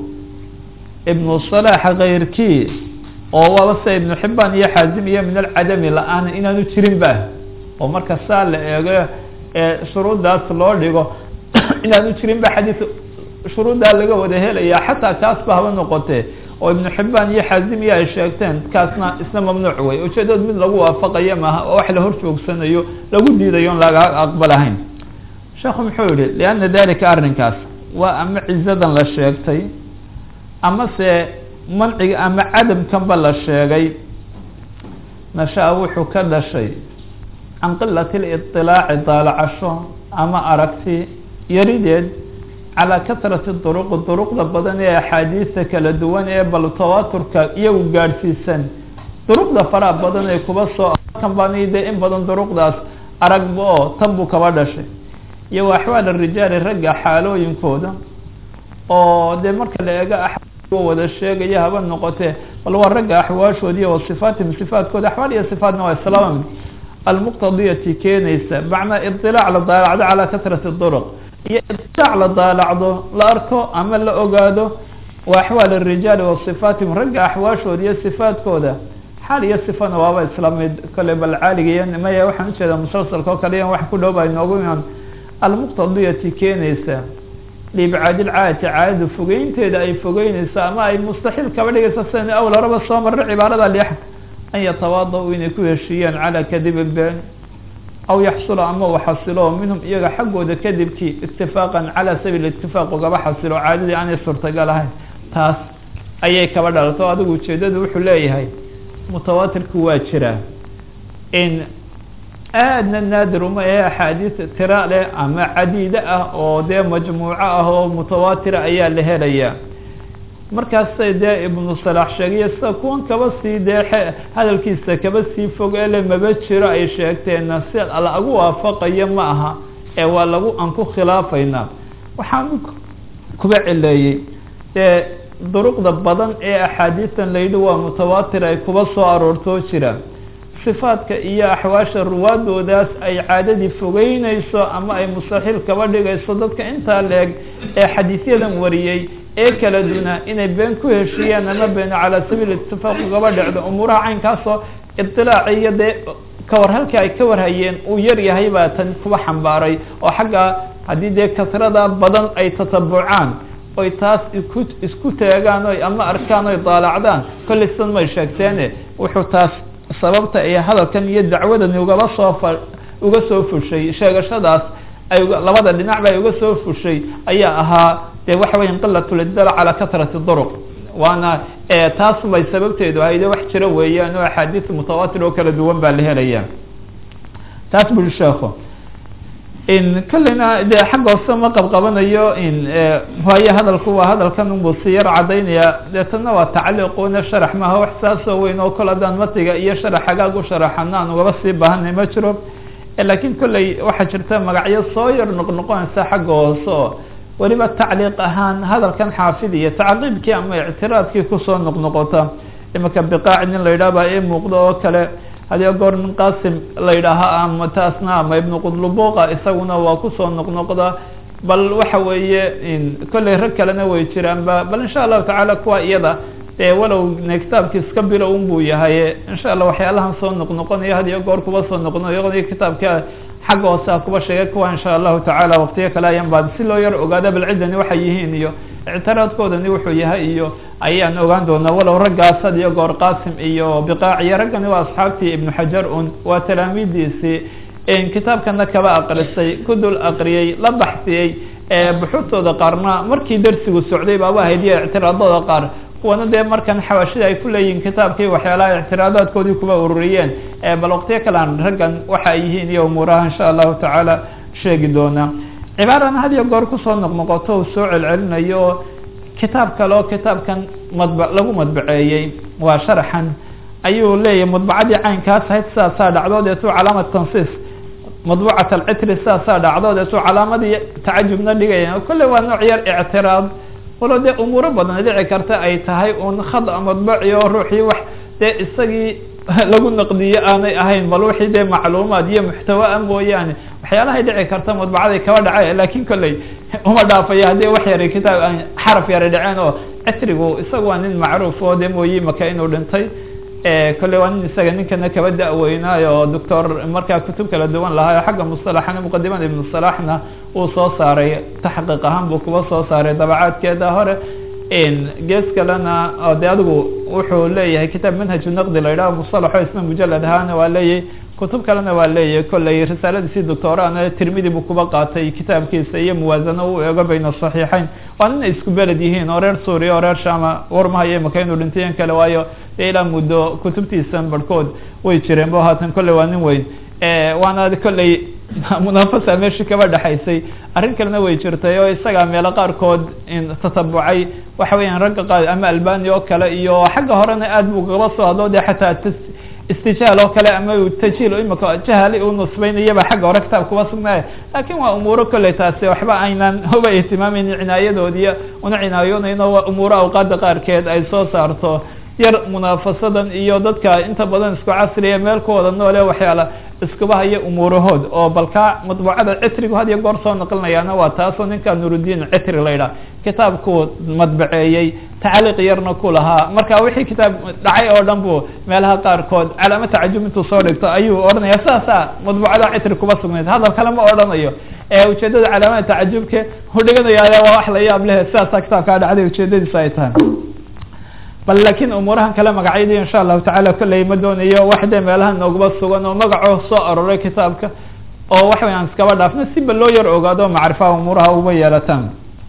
ibnu salaaxa kayrkii oo waaba sida ibnu xibaan iyo xaazim iyo min alcadami la-aan inaanu jirin ba oo marka saa la eego shuruuddaas loo dhigo inaanu jirin ba xadiid shuruuddaa laga wada helaya xataa kaas ba haba noqotee oo ibnu xibaan iyo xaazimiya ay sheegteen kaasna isna mamnuuc wey ujeedood mid lagu waafaqayo maaha oo wax la hor joogsanayo lagu diidayo on laga aqbalahayn sheekhu muxuu yihi lianna dalika arrinkaas waa ama cizadan la sheegtay ama se manciga ama cadamkanba la sheegay nasha-a wuxuu ka dhashay can qilati liطilaaci daalacasho ama aragti yarideed calaa kasrati duruqi duruqda badan ee axaadiista kala duwan ee bal tawaturka iyagu gaadhsiisan duruqda faraha badan ee kuba soo kan bani de in badan duruqdaas aragba oo tan buu kaba dhashay iyo wa axwaal arijaali ragga xaalooyinkooda oo dee marka la eego axwaal wada sheegaya haba noqotee bal waa ragga axwaashoodi iyo wasifaatihim sifaadkooda axwaal iyo sifaatna waa islaam almuqtadiyati keenaysa macnaa iطilaac la daalacdo calaa kasrati duruq iyo iطilaac la daalacdo la arko ama la ogaado wa axwaal arijaali wa sifaatihim ragga axwaashooda iyo sifaadkooda xaal iyo sifana waaba islaamid kole bal caaliga iyo maya waxaan ujeedaa musalsalka oo kale yan wax ku dhow ba inoogu iman almuqtadiyati keenaysa liibcaadi lcaadati caadada fogeynteeda ay fogeynayso ama ay mustaxiil kaba dhigayso sidan awl horaba soo marra cibaarada lix an yatawaada-u inay ku heshiiyaan calaa kadibi been aw yaxsula ama u xasilo minhum iyaga xaggooda kadibkii itifaaqan calaa sabiil itifaaq ugaba xasilo caadadii aanay suurtagal ahayn taas ayay kaba dhalato adigu ujeedadu wuxuu leeyahay mutawaatirku waa jiraa in aadna naadir uma ee axaadiis tira leh ama cadiide ah oo dee majmuuco ah oo mutawaatira ayaa la helaya markaasay dee ibnu salaax sheegayo sida kuwan kaba sii dee hadalkiisa kaba sii fog ele maba jiro ay sheegteenna si lagu waafaqayo ma aha ee waa lagu aan ku khilaafaynaa waxaan kuba cileeyey dee duruqda badan ee axaadiistan la yidhi waa mutawaatir ay kuba soo aroortoo jiraan sifaadka iyo axwaasha ruwaadoodaas ay caadadii fogeynayso ama ay mustaxiil kaba dhigayso dadka intaa la-eg ee xadiisyadan wariyey ee kala duna inay been ku heshiiyaan ama been calaa sabiil itifaaq ugaba dhacdo umuuraha caynkaasoo ibtilaaci iyo dee kawar halkii ay ka warhayeen uu yar yahay baa tan kuba xambaaray oo xagga haddii dee kasrada badan ay tatabucaan oy taas iku isku teegaan oy ama arkaan oy daalacdaan kollay sidan may sheegteene wuxuu taas sababta ay hadalkan iyo dacwadani ugaba soo fa uga soo fushay sheegashadaas ay labada dhinacba ay uga soo fushay ayaa ahaa dee waxa weya qilat lidala calaa kasrati duruq waana taas bay sababteedu ahayde wax jira weeyaan oo axaadiis mutawaatir oo kala duwan baa la helaya taas buri sheeko in kolleyna dee xagga hoose ma qabqabanayo in waayo hadalku waa hadalkan unbuu si yar cadaynaya deetana waa tacliiquna sharax maaha wax saasoo weyn oo kol haddaan matiga iyo sharax xagaag u sharaxana aan ugaba sii baahanay ma jiro laakiin kolley waxaa jirta magacyo soo yar noqnoqonaysa xagga hoose oo weliba tacliiq ahaan hadalkan xaafid iyo tacqiibkii ama ictiraadkii kusoo noqnoqota imika biqaaci nin la yidhaha baa ii muuqda oo kale hadiyo goor nin qasim la yidhaaha ama taasna ama ibnu qudlubuqa isaguna waa kusoo noqnoqda bal waxa weeye kolley rag kalena way jiraanba bal insha allahu tacaala kuwa iyada dee walow ne kitaabki iska bilo un buu yahay insha allah waxyaalahan soo noqnoqonayo hadiyo goor kuba soo noqnoqonayo kitaabka xagga hoose a kuba sheegay kuwa insha allahu tacaala waqtiyo kale ayaan baa si loo yar ogaada bal ciddani waxay yihiin iyo ictiraadkoodani wuxuu yahay iyo ayaan ogaan doonaa walow raggaas hadiyo goor qasim iyo biqaaciyo raggani waa asxaabtii ibnu xajar un waa talaamiidiisii kitaabkana kaba aqrisay ku dul aqriyey la baxsiyey buxuurtooda qaarna markii darsigu socday baaba ahayd iyo ictiraadooda qaar kuwana dee markan xawaashida ay ku leeyihiin kitaabkii waxyaalaha ictiraadaadkoodii kuba ururiyeen bal waqtiyo kale aan raggan waxa ay yihiin iyo umuuraha insha allahu tacaala sheegi doonaa cibaarana had iyo goor kusoo noqnoqoto uu soo celcelinayo oo kitaab kale oo kitaabkan madb lagu madbaceeyey waa sharaxan ayuu leeyahay madbacadii caynkaas ahayd sidaasaa dhacdo deetuu calaamad tansiis madbucat alcitri sidaasaa dhacdo deetuu calaamadii tacajubna dhigaya kolley waa nooc yar ictiraad walo dee umuuro badan dhici karta ay tahay un khada madbaci oo ruuxii wax dee isagii lagu naqdiyo aanay ahayn bal wixii dee macluumaad iyo muxtawaa mooyaane waxyaalahay dhici karta madbacaday kaba dhacay lakin kolley uma dhaafaya haddii wax yara kitaab xaraf yara dhaceen oo citrigu isaga waa nin macruuf oo dee mooyi maka inuu dhintay kolley waa nin isaga ninkana kaba da-weynaayo oo doctor markaa kutub kala duwan lahaa xagga musalaxana muqadimada ibnu salaxna uu soo saaray taxqiiq ahaan buu kuba soo saaray dabacaadkeeda hore gees kalena oo de adigu wuxuu leeyahay kitaab manhaju naqdi la yidhaha musalaxo isna mujalad ahaana waa leeyahay kutub kalena waa leeyahay kolley risaaladiisii doctorana tirmidi buu kuba qaatay kitaabkiisa iyo muwaasano u eego bayna saxiixeyn waa nina isku beled yihiin oo reer suuriya oo reer shama warmahayo imaka inuu dhintayen kale waayo dee ilaa muddo kutubtiisan barhkood way jireen bo haatan kolley waa nin weyn waana kolley munaafasa meeshii kaba dhexaysay arrin kalena way jirtay oo isagaa meelo qaarkood tatabucay waxa weeyaan ragga qaar ama albani oo kale iyo xagga horena aad buu kaba soo hadlo de xataa istijaal oo kale ama tajiil imika jahali u nusbaynayaba xagga hore kitaab kuba sugnaaya lakin waa umuuro kolley taasi waxba aynan uba ihtimaameyn cinaayadoodiiy una cinaayoonayno waa umuuro awqaada qaarkeed ay soo saarto yar munaafasadan iyo dadka inta badan isku casriya meel ku wada noole waxyaala iskuba haya umuurahood oo balkaa madbuucada citrigu had iyo goor soo naqlinayaana waa taasoo ninka nurudiin citri la yidhaha kitaabkuu madbaceeyey tacliiq yarna ku lahaa marka wixii kitaab dhacay oo dhan bu meelaha qaarkood calaamo tacajub intuu soo dhigto ayuu odhanaya sidaasa madbuucada citri kuba sugnayd hadal kale ma odhanayo ujeedada calaamada tacajubke udhiganaya waa wax la yaab leh sidaasa kitaabkaa dhacday ujeedadiisa ay tahay bal lakin umuurahan kale magacyadii insha allahu tacala kolley ma doonayo wax dee meelaha noogaba sugan oo magacoo soo aroray kitaabka oo wax way aan iskaba dhaafno siba loo yar ogaado macrifaha umuuraha uba yeelataan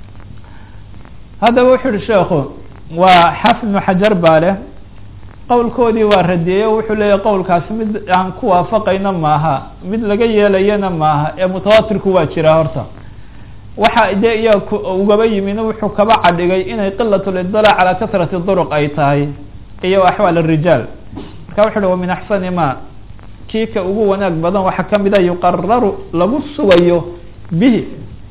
haddaba wuxu uhi sheekhu waa xaafid ibnu xajar baa leh qowlkoodii waa radiyey o wuxuu leeyahy qowlkaasi mid aan ku waafaqayna maaha mid laga yeelayana maaha ee mutawatirku waa jiraa horta waxa dee iya ugaba yimina wuxuu kaba cadhigay inay qilat lidalac calaa kasrati duruq ay tahay iyo axwaal arijaal marka wuxu uhi wa min axsani ma kii ka ugu wanaag badan waxaa kamid a yuqararu lagu sugayo bihi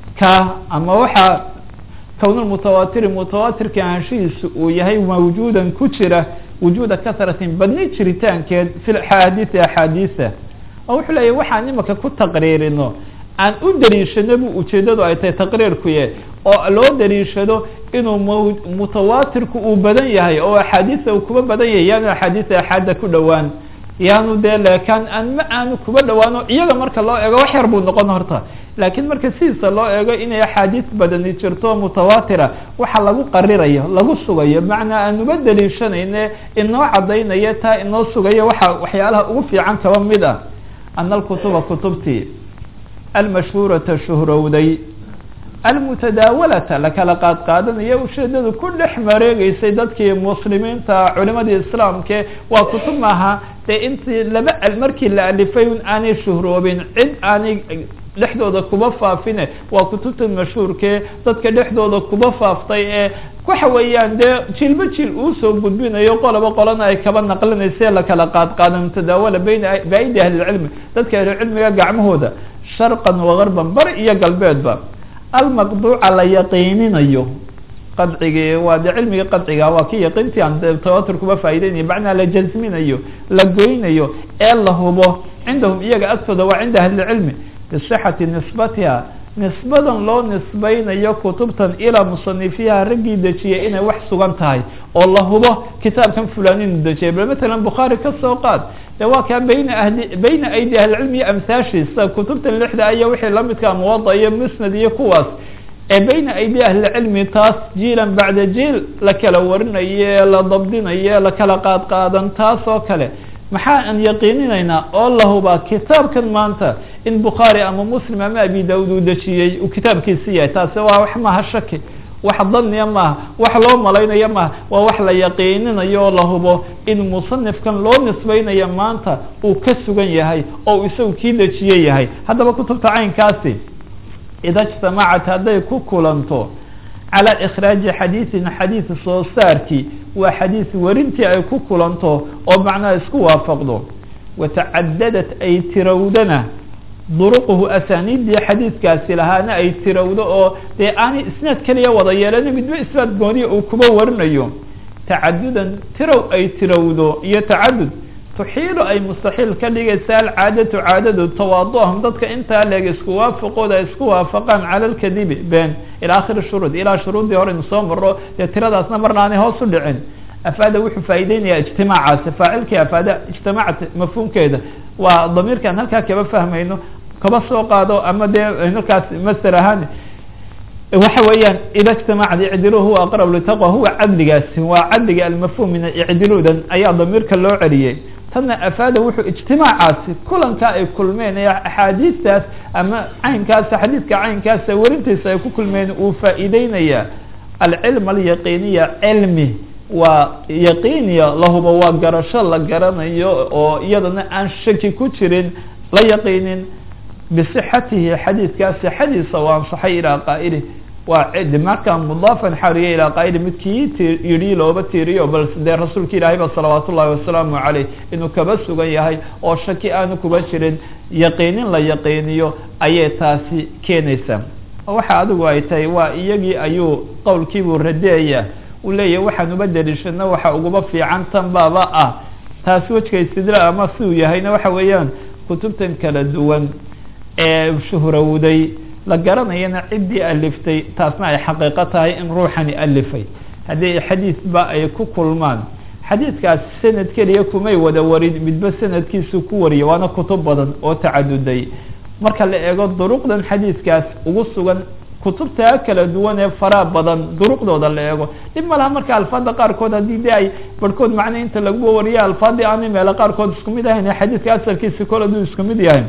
ka ama waxaa kownulmutawatiri mutawatirka anshihiisa uu yahay mawjuudan ku jira wujuuda kasratin badni jiritaankeed fi axaadiisi axaadiisa oo wuxuu leeyahy waxaan imaka ku taqriirino aan u daliishano bu ujeedadu ay tahay taqriirkuye oo loo daliishado inuu m mutawatirku uu badan yahay oo axaadiisa uu kuba badan yahay yaanu axaadiisa axaada ku dhowaan yaanu dee leekaan aan ma aanu kuba dhawaano iyaga marka loo eego wax yar buu noqon horta laakiin marka sidiisa loo eego inay axaadiis badani jirto mutawatira waxa lagu qarirayo lagu sugayo macnaa aanuba daliishanayne inoo cadaynayo taa inoo sugayo waxa waxyaalaha ugu fiican kaba mid ah ana alkutuba kutubtii almashhuurata shuhrowday almutadaawalata lakala qaad qaadanayo ujeedadu ku dhex mareegeysay dadkii muslimiinta culimadii islaamke waa kutub maaha dee intii laba markii la alifay un aanay shuhroobin cid aanay dhexdooda kuba faafine waa kutubta mashhuurkee dadka dhexdooda kuba faaftay ee waxa weeyaan dee jiilba jiil uusoo gudbinayo qoloba qolana ay kaba naqlinayse lakala qaad qaada mutadaawala bayna baaidi ahlilcilmi dadka ahlucilmiga gacmahooda sharqan wagarban bari iyo galbeedba almaqduuca la yaqiininayo qadcigii waa de cilmiga qadciga waa ki yaqiintii aan tawatur kuba faa'ideynaya macnaa la jasminayo la goynayo ee la hubo cindahum iyaga agtooda waa cinda ahlilcilmi bisixati nisbatiha nisbadan loo nisbaynayo kutubtan ilaa musanifiyaha raggii dejiyay inay wax sugan tahay oo la hubo kitaabkan fulaninu dejiyay bal matalan bukhaari ka soo qaad de waa kaa bayna ahli bayna aydi ahlicilmi iyo amhaashiisa kutubtan lixda aya wixii lamidkaa muwada iyo musnad iyo kuwaas ee bayna aydi ahlicilmi taas jiilan bacda jiil la kala warinaye la dabdinaye la kala qaad qaadan taas oo kale maxaa aan yaqiininaynaa oo la hubaa kitaabkan maanta in bukhaari ama muslim ama abi daud uu dejiyey uu kitaabkiisi yahay taasi waa wax maaha shaki wax daniya maaha wax loo malaynayo maaha waa wax la yaqiininayo oo la hubo in musanifkan loo nisbaynayo maanta uu ka sugan yahay oo isagu kii dejiye yahay haddaba kutubta caynkaasi ida ijtamacat hadday ku kulanto calى ikhraaji xadiiثin xadiid soo saarkii waa xadiis warintii ay ku kulanto oo macnaha isku waafaqdo watacadadat ay tirowdana duruquhu asaaniiddii xadiidkaasi lahaana ay tirowdo oo dee aanay isnaad keliya wada yeelana midba isnaad gooniya uu kuba warinayo tacadudan tirow ay tirowdo iyo tacadud tuxiilu ay mustaxiil ka dhigaysa alcaadatu caadadu tawaaduhum dadka intaa leeg isku waafaqooda ay isku waafaqaan cala lkadibi been ila akhiri shuruud ilaa shuruuddii hore inu soo maro dee tiradaasna marna aanay hoos u dhicin afaada wuxuu faa'ideynaya ijtimaacaasi faacilkii afaada ijtimaacat mafhuumkeeda waa damiirkan halkaa kaba fahmayno kaba soo qaado ama dee halkaas master ahaan waxa weeyaan ida ijtamacad icdilu huwa aqrab litaqwa huwa cadligaasi waa cadliga almafhum min icdiludan ayaa damiirka loo celiyey tanna afaada wuxuu ijtimaacaasi kulanka ay kulmeen ee axaadiistaas ama caynkaasa xadiidka caynkaasa werintiisa ay ku kulmeen uu faa'iideynaya alcilm alyaqiiniya cilmi waa yaqiiniya lahuba waa garasho la garanayo oo iyadana aan shaki ku jirin la yaqiinin bisixatihi xadiidkaa sixadiisa u ansaxay ilaa qaa'ili waa cidi markaa mudaafan xariya ilaa qaa'ili midkii ti yidhi looba tiiriyo bal dee rasuulka ilaahay ba salawaat ullahi wasalaamu caleyh inuu kaba sugan yahay oo shaki aanu kuba jirin yaqiinin la yaqiiniyo ayay taasi keenaysaa waxa adigu ay tahay waa iyagii ayuu qowlkiibuu radeeya uu leeyahy waxaan uba deliishana waxa uguba fiican tan baaba ah taasi wejka istidlaa ama si uu yahayna waxa weeyaan kutubtan kala duwan ee shuhrowday la garanayana ciddii aliftay taasna ay xaqiiqo tahay in ruuxani alifay haddii xadiidba ay ku kulmaan xadiidkaas sanad keliya kumay wada warin midba sanadkiisu ku wariya waana kutub badan oo tacaduday marka la eego duruqdan xadiidkaas ugu sugan kutubtaa kala duwan ee faraa badan duruqdooda la eego dhib malaha marka alfaada qaarkood haddii de ay barhkood macna inta laguba wariya alfaadii aanay meelo qaarkood isku mid ahayn xadiidka asalkiisi kol aduu isku mid yahay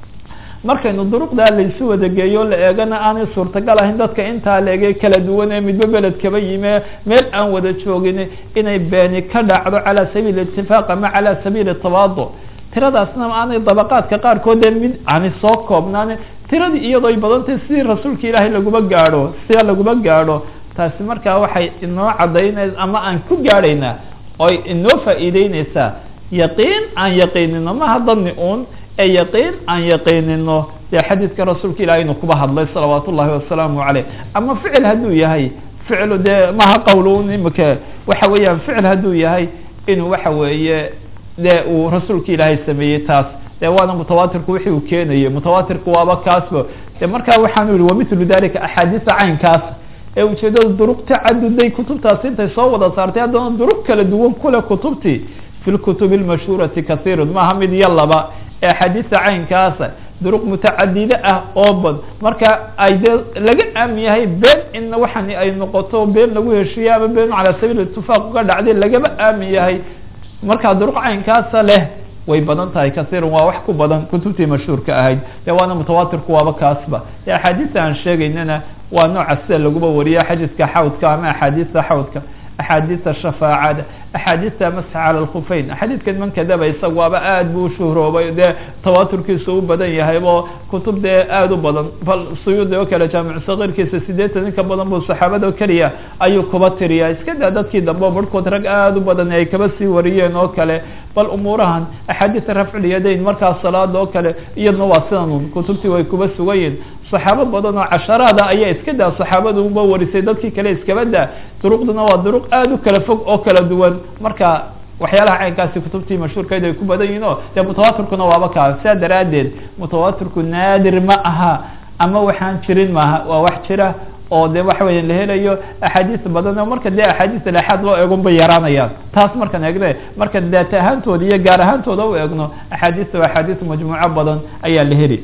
markaynu duruqdaa laysu wada geeyo la eegana aanay suurtagal ahayn dadka intaa la ege kala duwan ee midba beled kaba yime meel aan wada joogin inay beeni ka dhacdo calaa sabiili itifaaq ama calaa sabiili tawaado tiradaasna aanay dabaqaadka qaarkood ee mid aanay soo koobnaan tiradii iyadoo ay badantay sidii rasuulka ilaahay laguma gaadho sida laguma gaadho taasi markaa waxay inoo caddaynay ama aan ku gaadhaynaa oy inoo faa'iideyneysaa yaqiin aan yaqiinino maha dadni uun ee yaqiin aan yaqiinino dee xadiidka rasuulka ilahay inuu kuba hadlay salawaat ullahi wasalaamu caleyh ama ficil hadduu yahay ficlu dee maha qowlun imika waxa weeyaan ficil hadduu yahay inuu waxa weeye dee uu rasuulka ilaahay sameeyey taas dee waana mutawaatirku wixii uu keenayay mutawaatirku waaba kaasba de markaa waxaanu yihi wamilu dalika axaadiisa caynkaas ee ujeedada duruq tacaduday kutubtaasi intay soo wada saartay haddana duruq kala duwan kule kutubtii fi lkutubi lmashhuurati kasiirun maaha mid iyo laba ee axaadiista caynkaasa duruq mutacadide ah oo bad marka ay dee laga aamin yahay been in waxani ay noqoto been lagu heshiiye ama been calaa sabiil itifaaq uga dhacday lagaba aamin yahay markaa duruq caynkaasa leh way badan tahay kasiiran waa wax ku badan kutubtii mashhuurka ahayd dee waana mutawaatirku waaba kaasba dee axaadiista aan sheegaynana waa nooca sida laguba wariya xadiiska xawdka ama axaadiista xawdka axaadiista shafaacada axaadiista masx cala lkufeyn xadiidkan man kadaba isaga waaba aad buu ushuhroobay dee tawaaturkiisu u badan yahay oo kutub dee aada u badan bal suyuudi oo kale jaamicu sakiirkiisa sideetan in ka badan buu saxaabada keliya ayuu kuba tiriya iska daa dadkii dambe o barhkood rag aada u badan ay kaba sii wariyeen oo kale bal umuurahan axaadiista rafculyadayn markaas salaada oo kale iyadna waa sidan kutubtii way kuba sugayiin saxaabo badan oo casharaada ayaa iska daa saxaabadu uba warisay dadkii kale iskaba daa duruqduna waa duruq aada u kala fog oo kala duwan marka waxyaalaha caynkaasi kutubtii mashhuurkeed ay ku badan yihin o dee mutawaatirkuna waaba kaa sidaa daraaddeed mutawaatirku naadir ma aha ama waxaan jirin maaha waa wax jira oo de waxa weya la helayo axaadiis badan oo marka dee axaadiis alexaad loo eegon bay yaraanayaan taas markaan eegne marka daat ahaantooda iyo gaar ahaantooda u eegno axaadiista waa axaadiis majmuuco badan ayaa la heli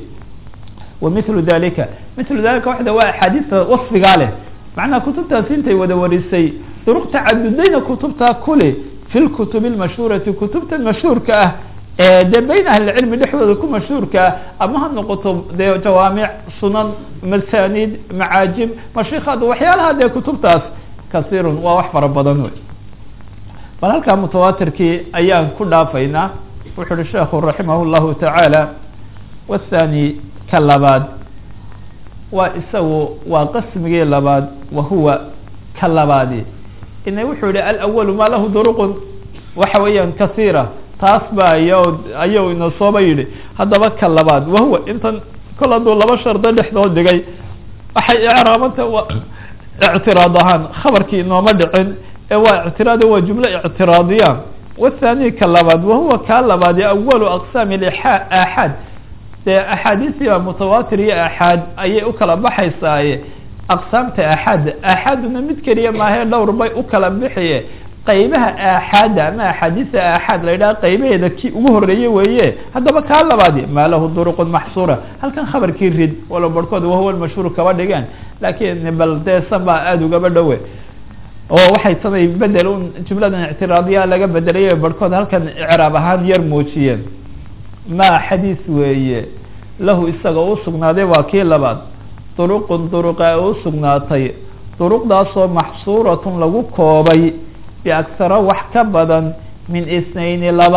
wamilu dalika milu dalika waxda waa axaadiista wasfigaa leh macnaha kutubtaasi intay wada warisay duruq tacadudayna kutubtaa kule fi lkutubi lmashhuurati kutubta mashhuurka ah ee dee bayn ahlicilmi dhexdooda ku mashhuurka ah ama ha noqoto dee jawaamic sunan masanid macaajim mashikaad waxyaalaha dee kutubtaas kasiirun waa wax fara badan wey bal halkaa mutawaatirkii ayaan ku dhaafaynaa wuxu uhi sheekhu raximah llahu tacaala wathani ka labaad waa isagu waa qismigii labaad wahuwa ka labaadi ina wuxuu yihi alawalu maa lahu duruqun waxa weeyaan kasiira taas ba aya ayuu ina sooba yidhi haddaba ka labaad wahuwa intan kol hadduu laba shardo dhexdood dhigay waxay icraabanta waa ictiraad ahaan khabarkii inooma dhicin ee waa ictiraad waa jumlo ictiraadiya wathani ka labaad wahuwa kaa labaadi awalu aqsaami aaxaad dee axaadiistii mutawaatir iyo aaxaad ayay u kala baxaysaaye aqsaamta aaxaad aaxaaduna mid keliya maahee dhowr bay u kala bixiye qaybaha aaxaada ama axaadiisa aaxaad la yidhaha qaybaheeda kii ugu horeeye weeye haddaba kaa labaadi maa lahu duruqun maxsuura halkan khabarkii rid walo barhkood wahuwa mashhuur kaba dhigeen laakiin bal dee san baa aada ugaba dhowe oo waxay tanay bedel un jumladan ictiraadiya laga bedelay barhkood halkan icraab ahaan yar muujiyeen maa xadiis weeye lahu isaga u sugnaaday waa kii labaad duruqun duruqa u sugnaatay duruqdaasoo maxsuuratun lagu koobay biaksara wax ka badan min isnayni laba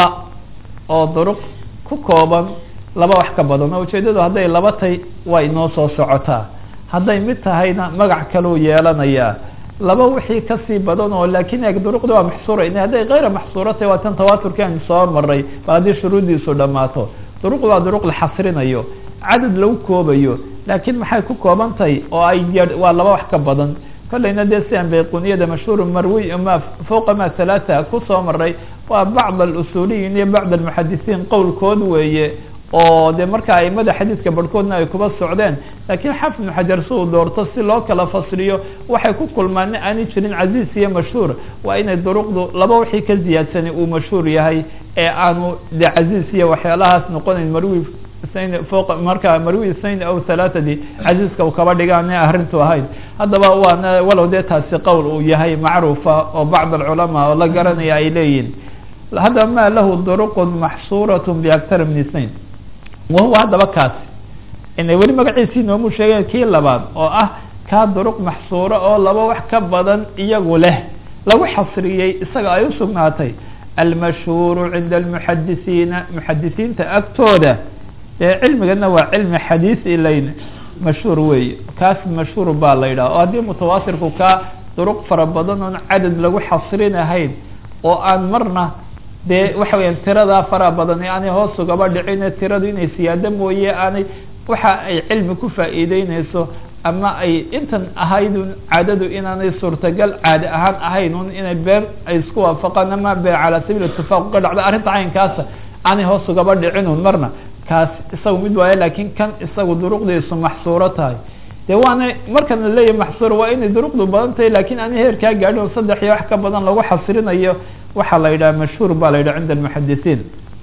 oo duruq ku kooban laba wax ka badan oo ujeedadu hadday laba tay waa inoo soo socotaa hadday mid tahayna magac kaluu yeelanayaa laba wixii kasii badan oo laakin eeg duruqda waa maxsuura in hadday kayra maxsuura tahy waa tan tawaaturki aan soo maray bal haddii shuruuddiisu dhammaato duruq waa duruq la xasrinayo cadad lagu koobayo laakiin maxay ku kooban tahay oo ay waa laba wax ka badan kolleyna dee sian bayquniyada mashhuur marwi ma fawqa ma halaata kusoo maray waa bacd alusuuliyiin iyo bacd almuxadisiin qowlkood weeye oo de marka aimada xadiidka barhkoodna ay kuba socdeen laakiin xafid ibnu xajar si uu doorto si loo kala fasriyo waxay ku kulmaan aanay jirin casiis iyo mashhuur waa inay duruqdu laba wixii ka ziyaadsani uu mashhuur yahay ee aanu de casiis iyo waxyaalahaas noqonayn marwi snayn fooq marka marwi snayn aw halaatadi casiiska u kaba dhigaan arrintu ahayd haddaba waana walow dee taasi qowl uu yahay macruufa oo bacd alculamaa oo la garanaya ay leeyihin haddaba ma lahu duruqun maxsuurat biaktar min snayn wahuwa haddaba kaasi inay weli magaciisii noomu sheegeen kii labaad oo ah kaa duruq maxsuuro oo laba wax ka badan iyagu leh lagu xasriyey isaga ay usugnaatay almashhuuru cinda almuxadisiina muxadisiinta agtooda ee cilmigana waa cilmi xadiis ilayn mashhuur weeye kaas mashhuur baa la yidhaha oo haddii mutawaatirku kaa duruq fara badan oon cadad lagu xasrinahayn oo aan marna dee waxa weyaan tiradaa fara badan ee aanay hoos ugaba dhicine tiradu inay siyaado mooye aanay waxa ay cilmi ku faa'iideyneyso ama ay intan ahaydun caadadu inaanay suurtagal caadi ahaan ahayn un inay been ay isku waafaqaan ama been calaa sabiil itifaaq ka dhacdo arrinta caynkaasa aanay hoos ugaba dhicinun marna kaas isagu mid waayo laakiin kan isagu duruqdiisu maxsuuro tahay de waana markan la leeyahay maxsuur waa inay duruqdu badan tahay lakin aanay heerkaa gaadhin oo saddex iyo wax ka badan lagu xasrinayo waxaa la yidhaha mashhuur baa la yidhaha cinda almuxadisiin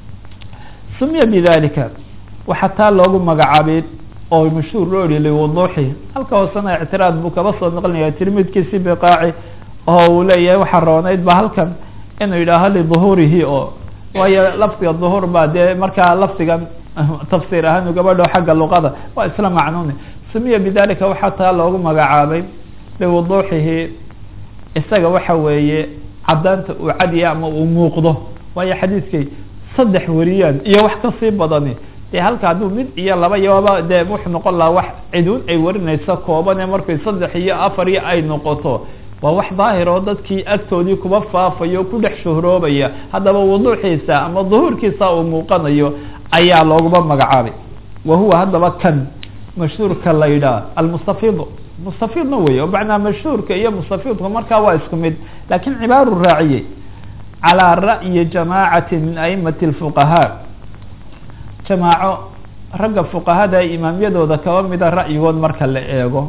sumiya bidalika waxaa taa loogu magacaabay oo mashhuur loo yihi liwuduuxi halka hoosena ictiraad buu kaba soo noqlinaya tirmidkiisi biqaaci oo uu leeyahay waxaa rooneyd ba halkan inuu yidhaaho liduhuurihi oo waayo lafdiga duhuur baa dee markaa lafdigan tafsiir ahaan ugaba dhow xagga luqada waa isla macnuuni sumiya bidalika waxaa taa loogu magacaabay liwuduuxihi isaga waxa weeye cadaanta uu cadiya ama uu muuqdo waayo xadiiskay saddex wariyaan iyo wax kasii badani dee halka hadduu mid iyo laba iyoba dee wuxuu noqon lahaa wax ciduun ay warinayso koobane markay saddex iyo afar iyo ay noqoto waa wax daahir oo dadkii agtoodii kuba faafayo ku dhex shuhroobaya haddaba wuduuxiisa ama duhuurkiisa uu muuqanayo ayaa looguma magacaabay wa huwa haddaba kan mashhuurka la yidhaah almustafiid mustafiidna wey o macnaa mashhuurka iyo mustafiidka markaa waa isku mid lakin cibaaru raaciyey calىa ra'yi jamaacati min aimati اlfuqahaa jamaaco ragga fuqahada imaamyadooda kaba mida ra'yigood marka la eego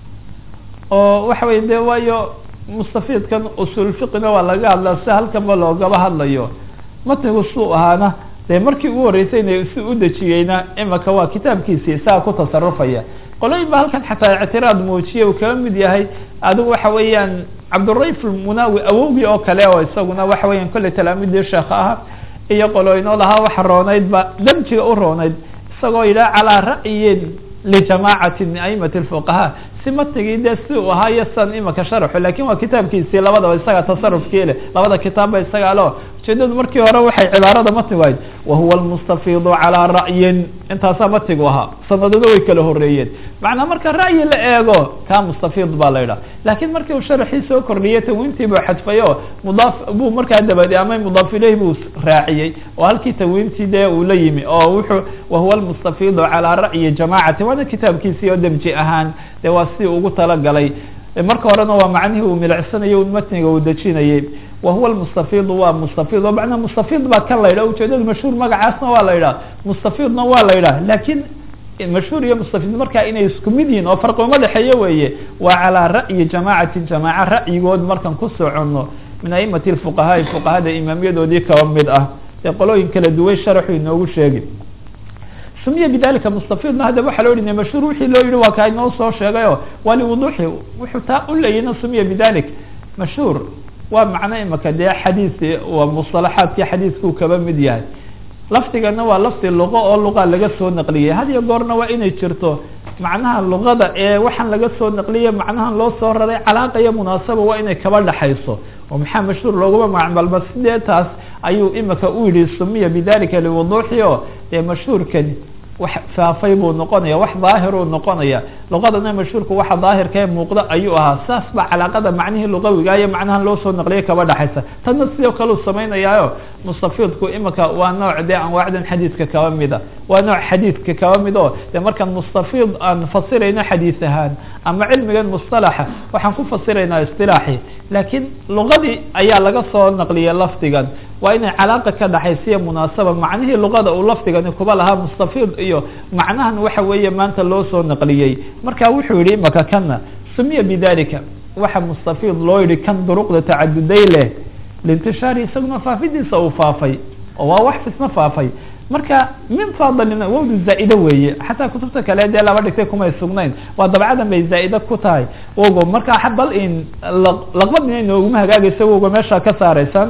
oo waxa weye de waayo mustafiidkan usul fiqina waa laga hadlaa si halkanba loogaba hadlayo matnigu suu ahaana dee markii ugu horreysayna si u dejiyeyna imaka waa kitaabkiisii isaga ku tasarufaya qoloyin ba halkan xataa ictiraad muujiye uu kaga mid yahay adigu waxa weeyaan cabdurayf munawi awowgii oo kale oo isaguna waxa weeyaan kolley talaamidii sheekh aha iyo qolooyinoo lahaa waxa rooneyd ba damjiga u rooneyd isagoo yidhaha calaa ra'yin lijamacati min aimati lfuqahaa si matnigii dee si uu ahaa iyo san imaka sharxu lakin waa kitaabkiisii labadaba isaga tasarufkii leh labada kitaabba isaga leo ujeedadu markii hore waxay cibaarada matnigu ahayd wahuwa almustafiidu calaa ra'yin intaasaa matnigu ahaa sanadada way kala horeeyeen macnaa marka ra'yi la eego ka mustafiid baa la yidhaha lakin markii uu sharxii soo kordhiyey tanwiintii buu xadfay o mudaaf buu markaa dabadi ama mudaaf ileyh buu raaciyey oo halkii tanwiintii dee uu la yimi oo wuxuu wahuwa almustafiidu calaa ra'yi jamacati waana kitaabkiisii oo demji ahaan de waa si ugu talagalay marka horena waa macnihii uu milicsanayo matniga uu dejinayey wahuwa lmustafiidu waa mustafiid oo macnaa mustafiid baa kan la yidhah ujeedada mashhuur magacaasna waa la yidhah mustafiidna waa la yidhah lakin mashhuur iyo mustafiid markaa inay isku mid yihin oo farqi uma dhexeeyo weeye waa calaa ra'yi jamacati jamaaca ra'yigood markan ku soconno min aimati fuqahaai fuqahada imaamyadoodii kaba mid ah ee qolooyin kala duwan sharaxu inoogu sheegi sumiya bidalika mustafidna haddaba waxaa loo yihi mashhuur wixii loo yihi waa kaa inoo soo sheegayo waa liwuduuxi wuxuu taa u leeyina sumiya bidalik mashhuur waa macno imaka dee xadiis waa musalaxaadkii xadiiskuu kaba mid yahay lafdigana waa lafdi luqo oo luqa laga soo naqliyay had iyo goorna waa inay jirto macnaha luqada ee waxaan laga soo naqliyay macnahan loo soo raray calaaqa iyo munaasaba waa inay kaba dhaxayso oo maxaa mashhuur looguma magacbalba sidee taas ayuu imika u yihi sumiya bidalika liwuduuxi o dee mashhuurkani wax faafay buu noqonaya wax daahiruu noqonaya luqadana mashhuurka waxa daahirka ee muuqda ayuu ahaa saas baa calaaqada macnihii luqawiga iyo macnahan loo soo naqliyay kaba dhaxaysa tanna sidoo kale u samaynayaayo mustafidku imika waa nooc dee anwaacdan xadiidka kaba mida waa nooc xadiidka kaba mid o dee markaan mustafid aan fasirayno xadiis ahaan ama cilmigan mustalaxa waxaan ku fasiraynaa istilaaxi laakiin luqadii ayaa laga soo naqliyay lafdigan waa inay calaaqa ka dhaxaysiya munaasaba macnihii luqada uu lafdigani kuba lahaa mustafid iyo macnahan waxa weeye maanta loo soo naqliyey marka wuxuu yihi imaka kana sumiya bidalika waxa mustafid loo yihi kan duruqda tacaduday leh lintishaari isaguna faafidiisa uu faafay oo waa wax fisna faafay marka min fadlina wowdu zaa-ide weeye xataa kutubta kale dee laba dhigtay kumay sugnayn waa dabcadan bay zaa-ide ku tahay wogo marka bal in laqbadina inooguma hagaagaysa woga meesha ka saaraysan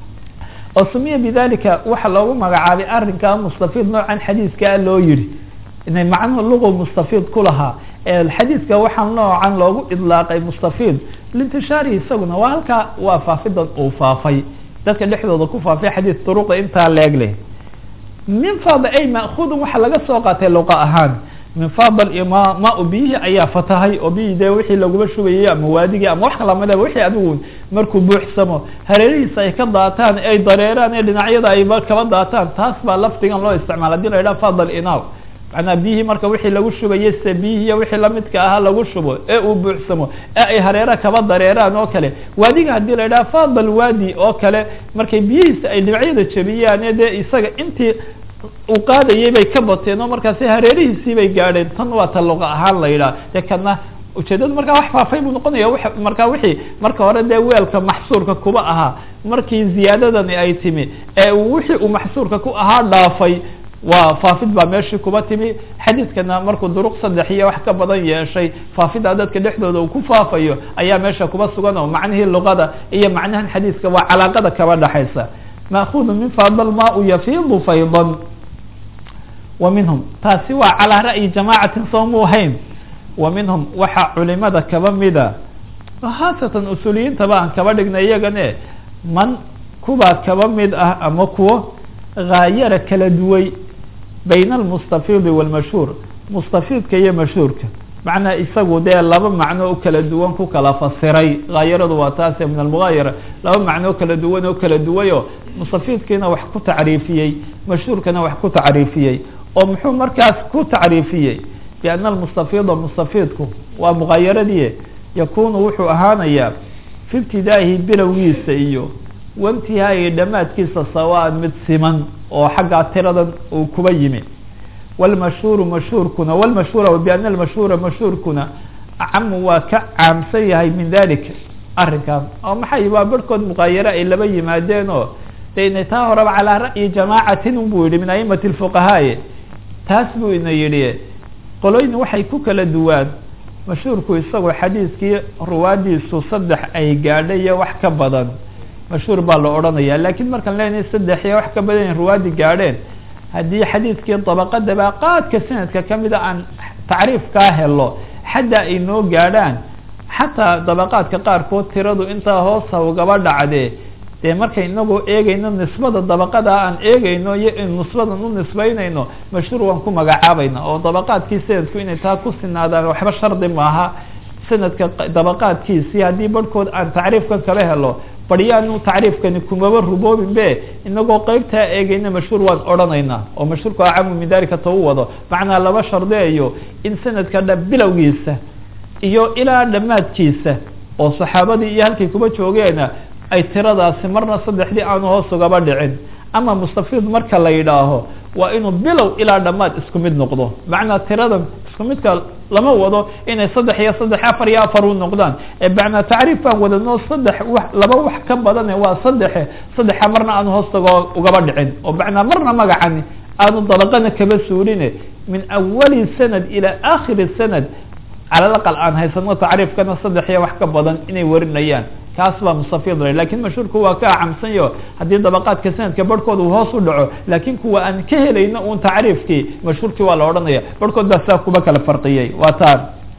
oo sumiya bidalika waxa loogu magacaabay arrinkaa mustafid noocan xadiiskaa loo yihi inay macnuhu luqu mustafid ku lahaa xadiidka waxaa noocan loogu idlaaqay mustafid lintishaarihi isaguna waa halkaa waa faafidan uu faafay dadka dhexdooda ku faafay xadiis duruqda intaa leeg leh min fad ay ma'khudun waxaa laga soo qaatay luqa ahaan min fadl iyo ma ma biyihii ayaa fatahay oo biyii dee wixii laguma shubayay ama waadigii ama wax kalamida wixii adigu markuu buuxsamo hareerihiisa ay ka daataan ay dareeraan ee dhinacyada ay kaba daataan taas baa lafdigan loo isticmaala hadii la yidhaha fadl inaw macnaa biyihii marka wixii lagu shubayay se biyihiiyo wixii lamidka ahaa lagu shubo ee uu buuxsamo ee ay hareera kaba dareeraan oo kale waadiga hadii la yidhaha fadl waadi oo kale markay biyihiisa ay dhinacyada jebiyaan ee dee isaga intii uu qaadayay bay ka bateen oo markaasi hareerihiisii bay gaadheen tan waa ta luqa ahaan la yidhaha dee kana ujeedadu markaa wax faafay buu noqonaya w markaa wixii marka hore dee weelka maxsuurka kuba ahaa markii ziyaadadani ay timi ee wixii uu maxsuurka ku ahaa dhaafay waa faafid baa meeshii kuba timi xadiidkana markuu duruq saddex iyo wax ka badan yeeshay faafida dadka dhexdooda uu ku faafayo ayaa meesha kuba sugan oo macnihii luqada iyo macnahan xadiiska waa calaaqada kaba dhaxaysa maakudu min fadl ma u yafiidu faydan wa minhum taasi waa calaa ra'yi jamaacatin soo mu ahayn wa minhum waxaa culimada kaba mida khaasatan usuuliyiintaba aan kaba dhignay iyagane man kuwaa kaba mid ah ama kuwo haayara kala duway bayna almustafidi walmashhuur mustafidka iyo mashhuurka macnaa isagu dee laba macno oo kala duwan ku kala fasiray haayaradu waa taase min almugaayara laba macno oo kala duwan oo kala duwayo mustafidkiina wax ku tacriifiyey mashhuurkana wax ku tacriifiyey oo muxuu markaas ku tacriifiyey biana almustafida mustafidku waa mugaayaradii yakunu wuxuu ahaanayaa fi ibtidaa'ihi bilowgiisa iyo waintihaayi dhammaadkiisa sawaan mid siman oo xaggaa tiradan uu kuba yimi wlmashhuuru mashhuurkuna wlmashhuura biana almashhuura mashhuurkuna acamu waa ka caamsan yahay min dalik arrinkaas oo maxay waa barhkood muqaayare ay laba yimaadeen oo de inay taa horeba calaa ra'yi jamaacatin buu yihi min aimati lfuqahaaye taas buu ina yidhi qolooyin waxay ku kala duwaan mashhuurku isagoo xadiiskii ruwaadiisu saddex ay gaadhay iyo wax ka badan mashhuur baa la odhanaya lakiin markaan leenahay saddex iyo wax ka badan ruwaadi gaadheen haddii xadiidkii dabaqadaba qaadka sanadka kamida aan tacriifkaa helo xadda ay noo gaadhaan xataa dabaqaadka qaarkood tiradu intaa hoosa ugaba dhacdee dee markay inagoo eegayno nisbada dabaqada aan eegayno iyo in nisbadan u nisbaynayno mashhuur waan ku magacaabayna oo dabaqaadkii sanadku inay taa ku sinaadaan waxba shardi maaha sanadka dabaqaadkiisii haddii barhkood aan tacriifkan kala helo baryaanu tacriifkani kumaba ruboobin be inagoo qeybtaa eegayna mashhuur waan odhanaynaa oo mashhuurku acamu min dalika ta u wado macnaa laba shardeeyo in sanadka dha bilowgiisa iyo ilaa dhammaadkiisa oo saxaabadii iyo halkay kuba joogeena ay tiradaasi marna saddexdii aanu hoos ugaba dhicin ama mustafid marka la yidhaaho waa inuu bilow ilaa dhammaad isku mid noqdo macnaa tirada isku midka lama wado inay saddex iyo saddex afar iyo afar u noqdaan macnaa tacriif baan wadano saddex wa laba wax ka badane waa saddexe saddexa marna aanu hoostagoo ugaba dhicin oo macnaa marna magacani aanu dabaqana kaba suurine min awali sanad ilaa akhiri sanad cala laqal aan haysano tacriifkana saddex iyo wax ka badan inay warinayaan kaas baa mustafid la lakin mashhuurku waa ka acamsanyo haddii dabaqaadka sanadka barhkooda uu hoos u dhaco laakin kuwa aan ka helayno un tacriifkii mashhuurkii waa la odhanaya barhkood baa saa kuba kala farqiyey waa taan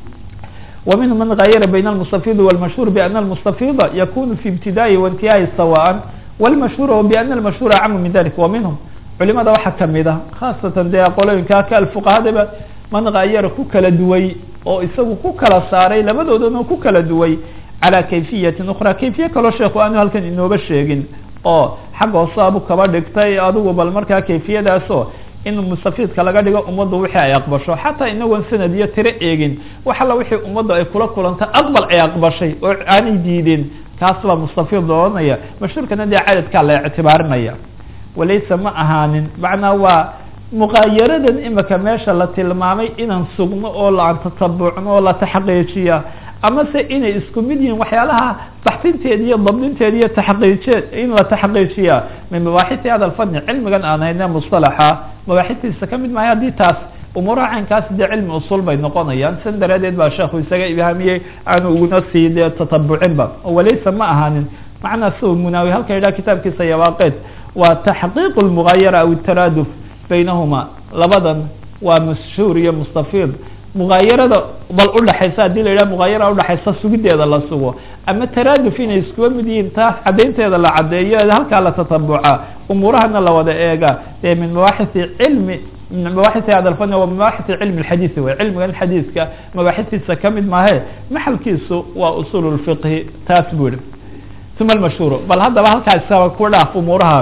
wa minhum man gayara bayna almustafid wاlmashhur biana almustafida yakunu fi ibtidaa'i waintihaa'i sawaan wاlmashhur biana almashhura acamu min dalik wa minhum culimada waxaa kamid a khaasatan dee qolooyinka ka alfuqahadaba man gayara ku kala duway oo isagu ku kala saaray labadoodana ku kala duway calى kayfiyatin ukra kayfiye kaloo sheeku aanu halkan inooba sheegin oo xagga hoosaabu kaba dhigtay adigu bal markaa kayfiyadaasoo in mustafidka laga dhigo ummaddu wixii ay aqbasho xataa inagoon sanad iyo tiro eegin wax alla wixii ummaddu ay kula kulanta aqbal ay aqbashay oo aanay diideen kaas baa mustafid oranaya mashhuurkana dee cadadkaa la ictibaarinaya walaysa ma ahaanin macnaa waa muqaayaradan imika meesha la tilmaamay inaan sugno oo laan tatabucno oo la taxqiijiya ama se inay isku mid yihiin waxyaalaha baxsinteed iyo dabdinteed iyo taxqiijeed in la taxqiijiya min mabaaxiti hada alfani cilmigan aan hayne mustalaxa mabaaxitiisa kamid maayo haddii taas umuuraha caynkaas dee cilmi usul bay noqonayaan san daraadeed baa sheekhu isaga ibhaamiyey aanu uguna sii dee tatabucinba walaysa ma ahaanin macnaa si munaawi halka yidhaha kitaabkiisa yabaaqeed waa taxqiiq lmugaayara aw taraaduf baynahuma labadan waa mashhuur iyo mustafid mugaayarada bal udhaxaysa hadii la yidhaha mugaayara udhaxaysa sugideeda la sugo ama taraaduf inay iskuba mid yihiin taas caddaynteeda la caddeeyo halkaa la tatabuca umuurahana la wada eega ee min mabaaxisi cilmi min mabaaxisi hada alfani wa mabaaxisi cilmi lxadiisi way cilmigan xadiiska mabaaxisiisa kamid maahe maxalkiisu waa usul lfiqhi taas buu yihi uma almashhuur bal haddaba halkaa isaba ku dhaaf umuuraha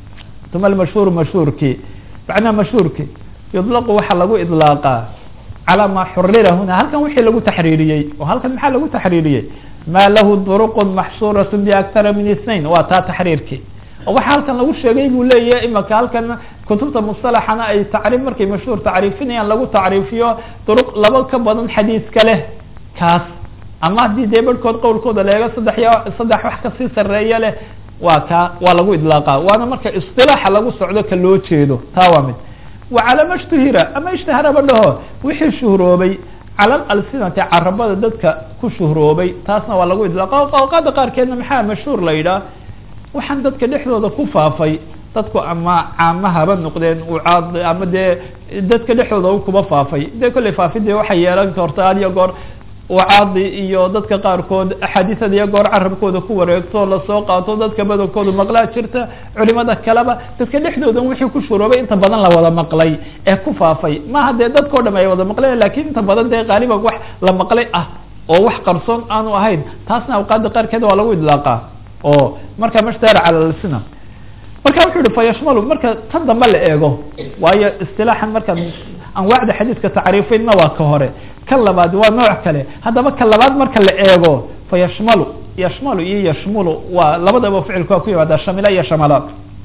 uma almashhuur mashhuurkii macnaha mashhuurki yudlaqu waxaa lagu idlaaqaa calى ma xurira huna halkan wixii lagu taxriiriyey oo halkan maxaa lagu taxriiriyey ma lahu duruq maxsuuraة biaktara min اثnain waa taa taxriirkii oo waxa halkan lagu sheegay buu leeyahay imaka halkan kutubta musطalaxana ay tacriif markay mashhuur tacriifinayaan lagu tacriifiyo duruq laba ka badan xadiiska leh kaas ama haddii dee barhkood qowlkooda leego saddex iyo saddex wax kasii sareeya leh waa ka waa lagu idlaaqa waana marka isilaaxa lagu socdo ka loo jeedo taa waa mid wacala ma shtuhira ama ishtaharaba dhaho wixii shuhroobay cala alsinati carabada dadka ku shuhroobay taasna waa lagu idlaaqa awqaada qaarkeedna maxaa mashhuur la yidhaah waxaan dadka dhexdooda ku faafay dadku ama caamahaba noqdeen ucaad ama dee dadka dhexdooda kuba faafay dee kolley faafidee waxay yeelan karta had iyo goor ucaadi iyo dadka qaarkood axaadiisada iyo goor carabkooda ku wareegto lasoo qaato dadka badankooda maqlaa jirta culimada kaleba dadka dhexdooda wixii ku shuroobay inta badan la wada maqlay ee ku faafay maaha dee dadkao dham ay wada maqleen lakin inta badan dee qaaliban wax la maqlay ah oo wax qarsoon aanu ahayn taasna awqaada qaarkeed waa lagu idlaaqa oo marka mashtahara cala lsina marka wuxuu yihi fayashmalu marka tan dambe la eego waayo istilaaxan markaan anwaacda xadiiska tacriifinna waa ka hore kan labaad waa nooc kale haddaba ka labaad marka la eego fayashmalu yashmalu iyo yashmulu waa labadaba ficilku waa ku yimaada shamila iyo shamala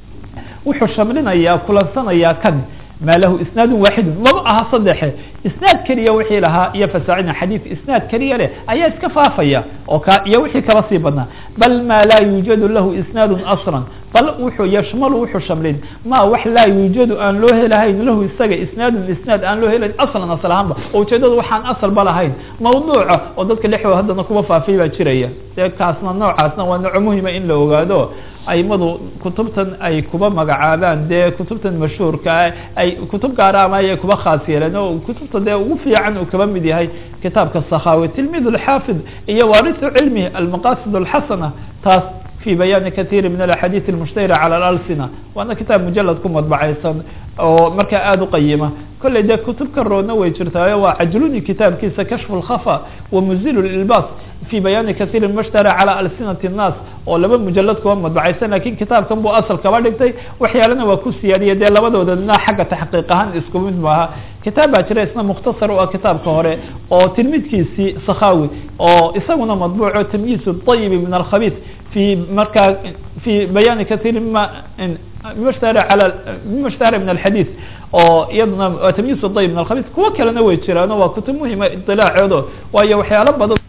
wuxuu shamlinayaa kulansanayaa kan maa lahu isnaadu waaxidu maba aha saddexe isnaad keliya wixii lahaa iyo fasaacina xadiid isnaad keliya leh ayaa iska faafaya oo ka iyo wixii kaba sii badnaa bal maa laa yuujadu lahu isnaadu aslan bal wuxuu yashmalu wuxuu shamlin ma wax laa yuujadu aan loo helahayn lahu isaga isnaadun isnaad aan loo helayn aslan asal ahaanba oo ujeedadu waxaan asalba lahayn mawduuca oo dadka dhexdooda haddana kuba faafay baa jiraya dee kaasna noocaasna waa nooco muhima in la ogaado aimadu kutubtan ay kuba magacaabaan dee kutubtan mashhuurkaa ay kutub gaara ama ayay kuba khaas yeeleen oo kutubta dee ugu fiican uu kaba mid yahay kitaabka sakhawi tilmid alxaafid iyo waarisu cilmi almaqasid alxasana taas في بيان كثير من الأحاديث المشتهرة على الألسنة waana kitaab mujalad ku madbacaysan oo markaa aada uqayima kolley dee kutub ka roodna way jirtaayo waa cajluni kitaabkiisa kashfu lkhafa wa muzilu lilbas fi bayaani kahiiri mashtara calى alsinati الnaas oo laba mujalad kuba madbacaysan lakin kitaabkan buu asal kaba dhigtay waxyaalana waa ku siyaadiyay dee labadoodana xagga taxqiiq ahaan isku mid maaha kitaab baa jira isna mukhtasar u ah kitaabka hore oo tilmidkiisii sakhawi oo isaguna madbuuco tamyiiz الطayib min alkhabith في markaa في بيان كثير ma mima ishtahara ala mima ishtahara min alxadiid oo iyaduna tamyiis day min alkhabiis kuwo kalena way jiraano waa kutub muhima iطilaacoodo waayo waxyaalo badan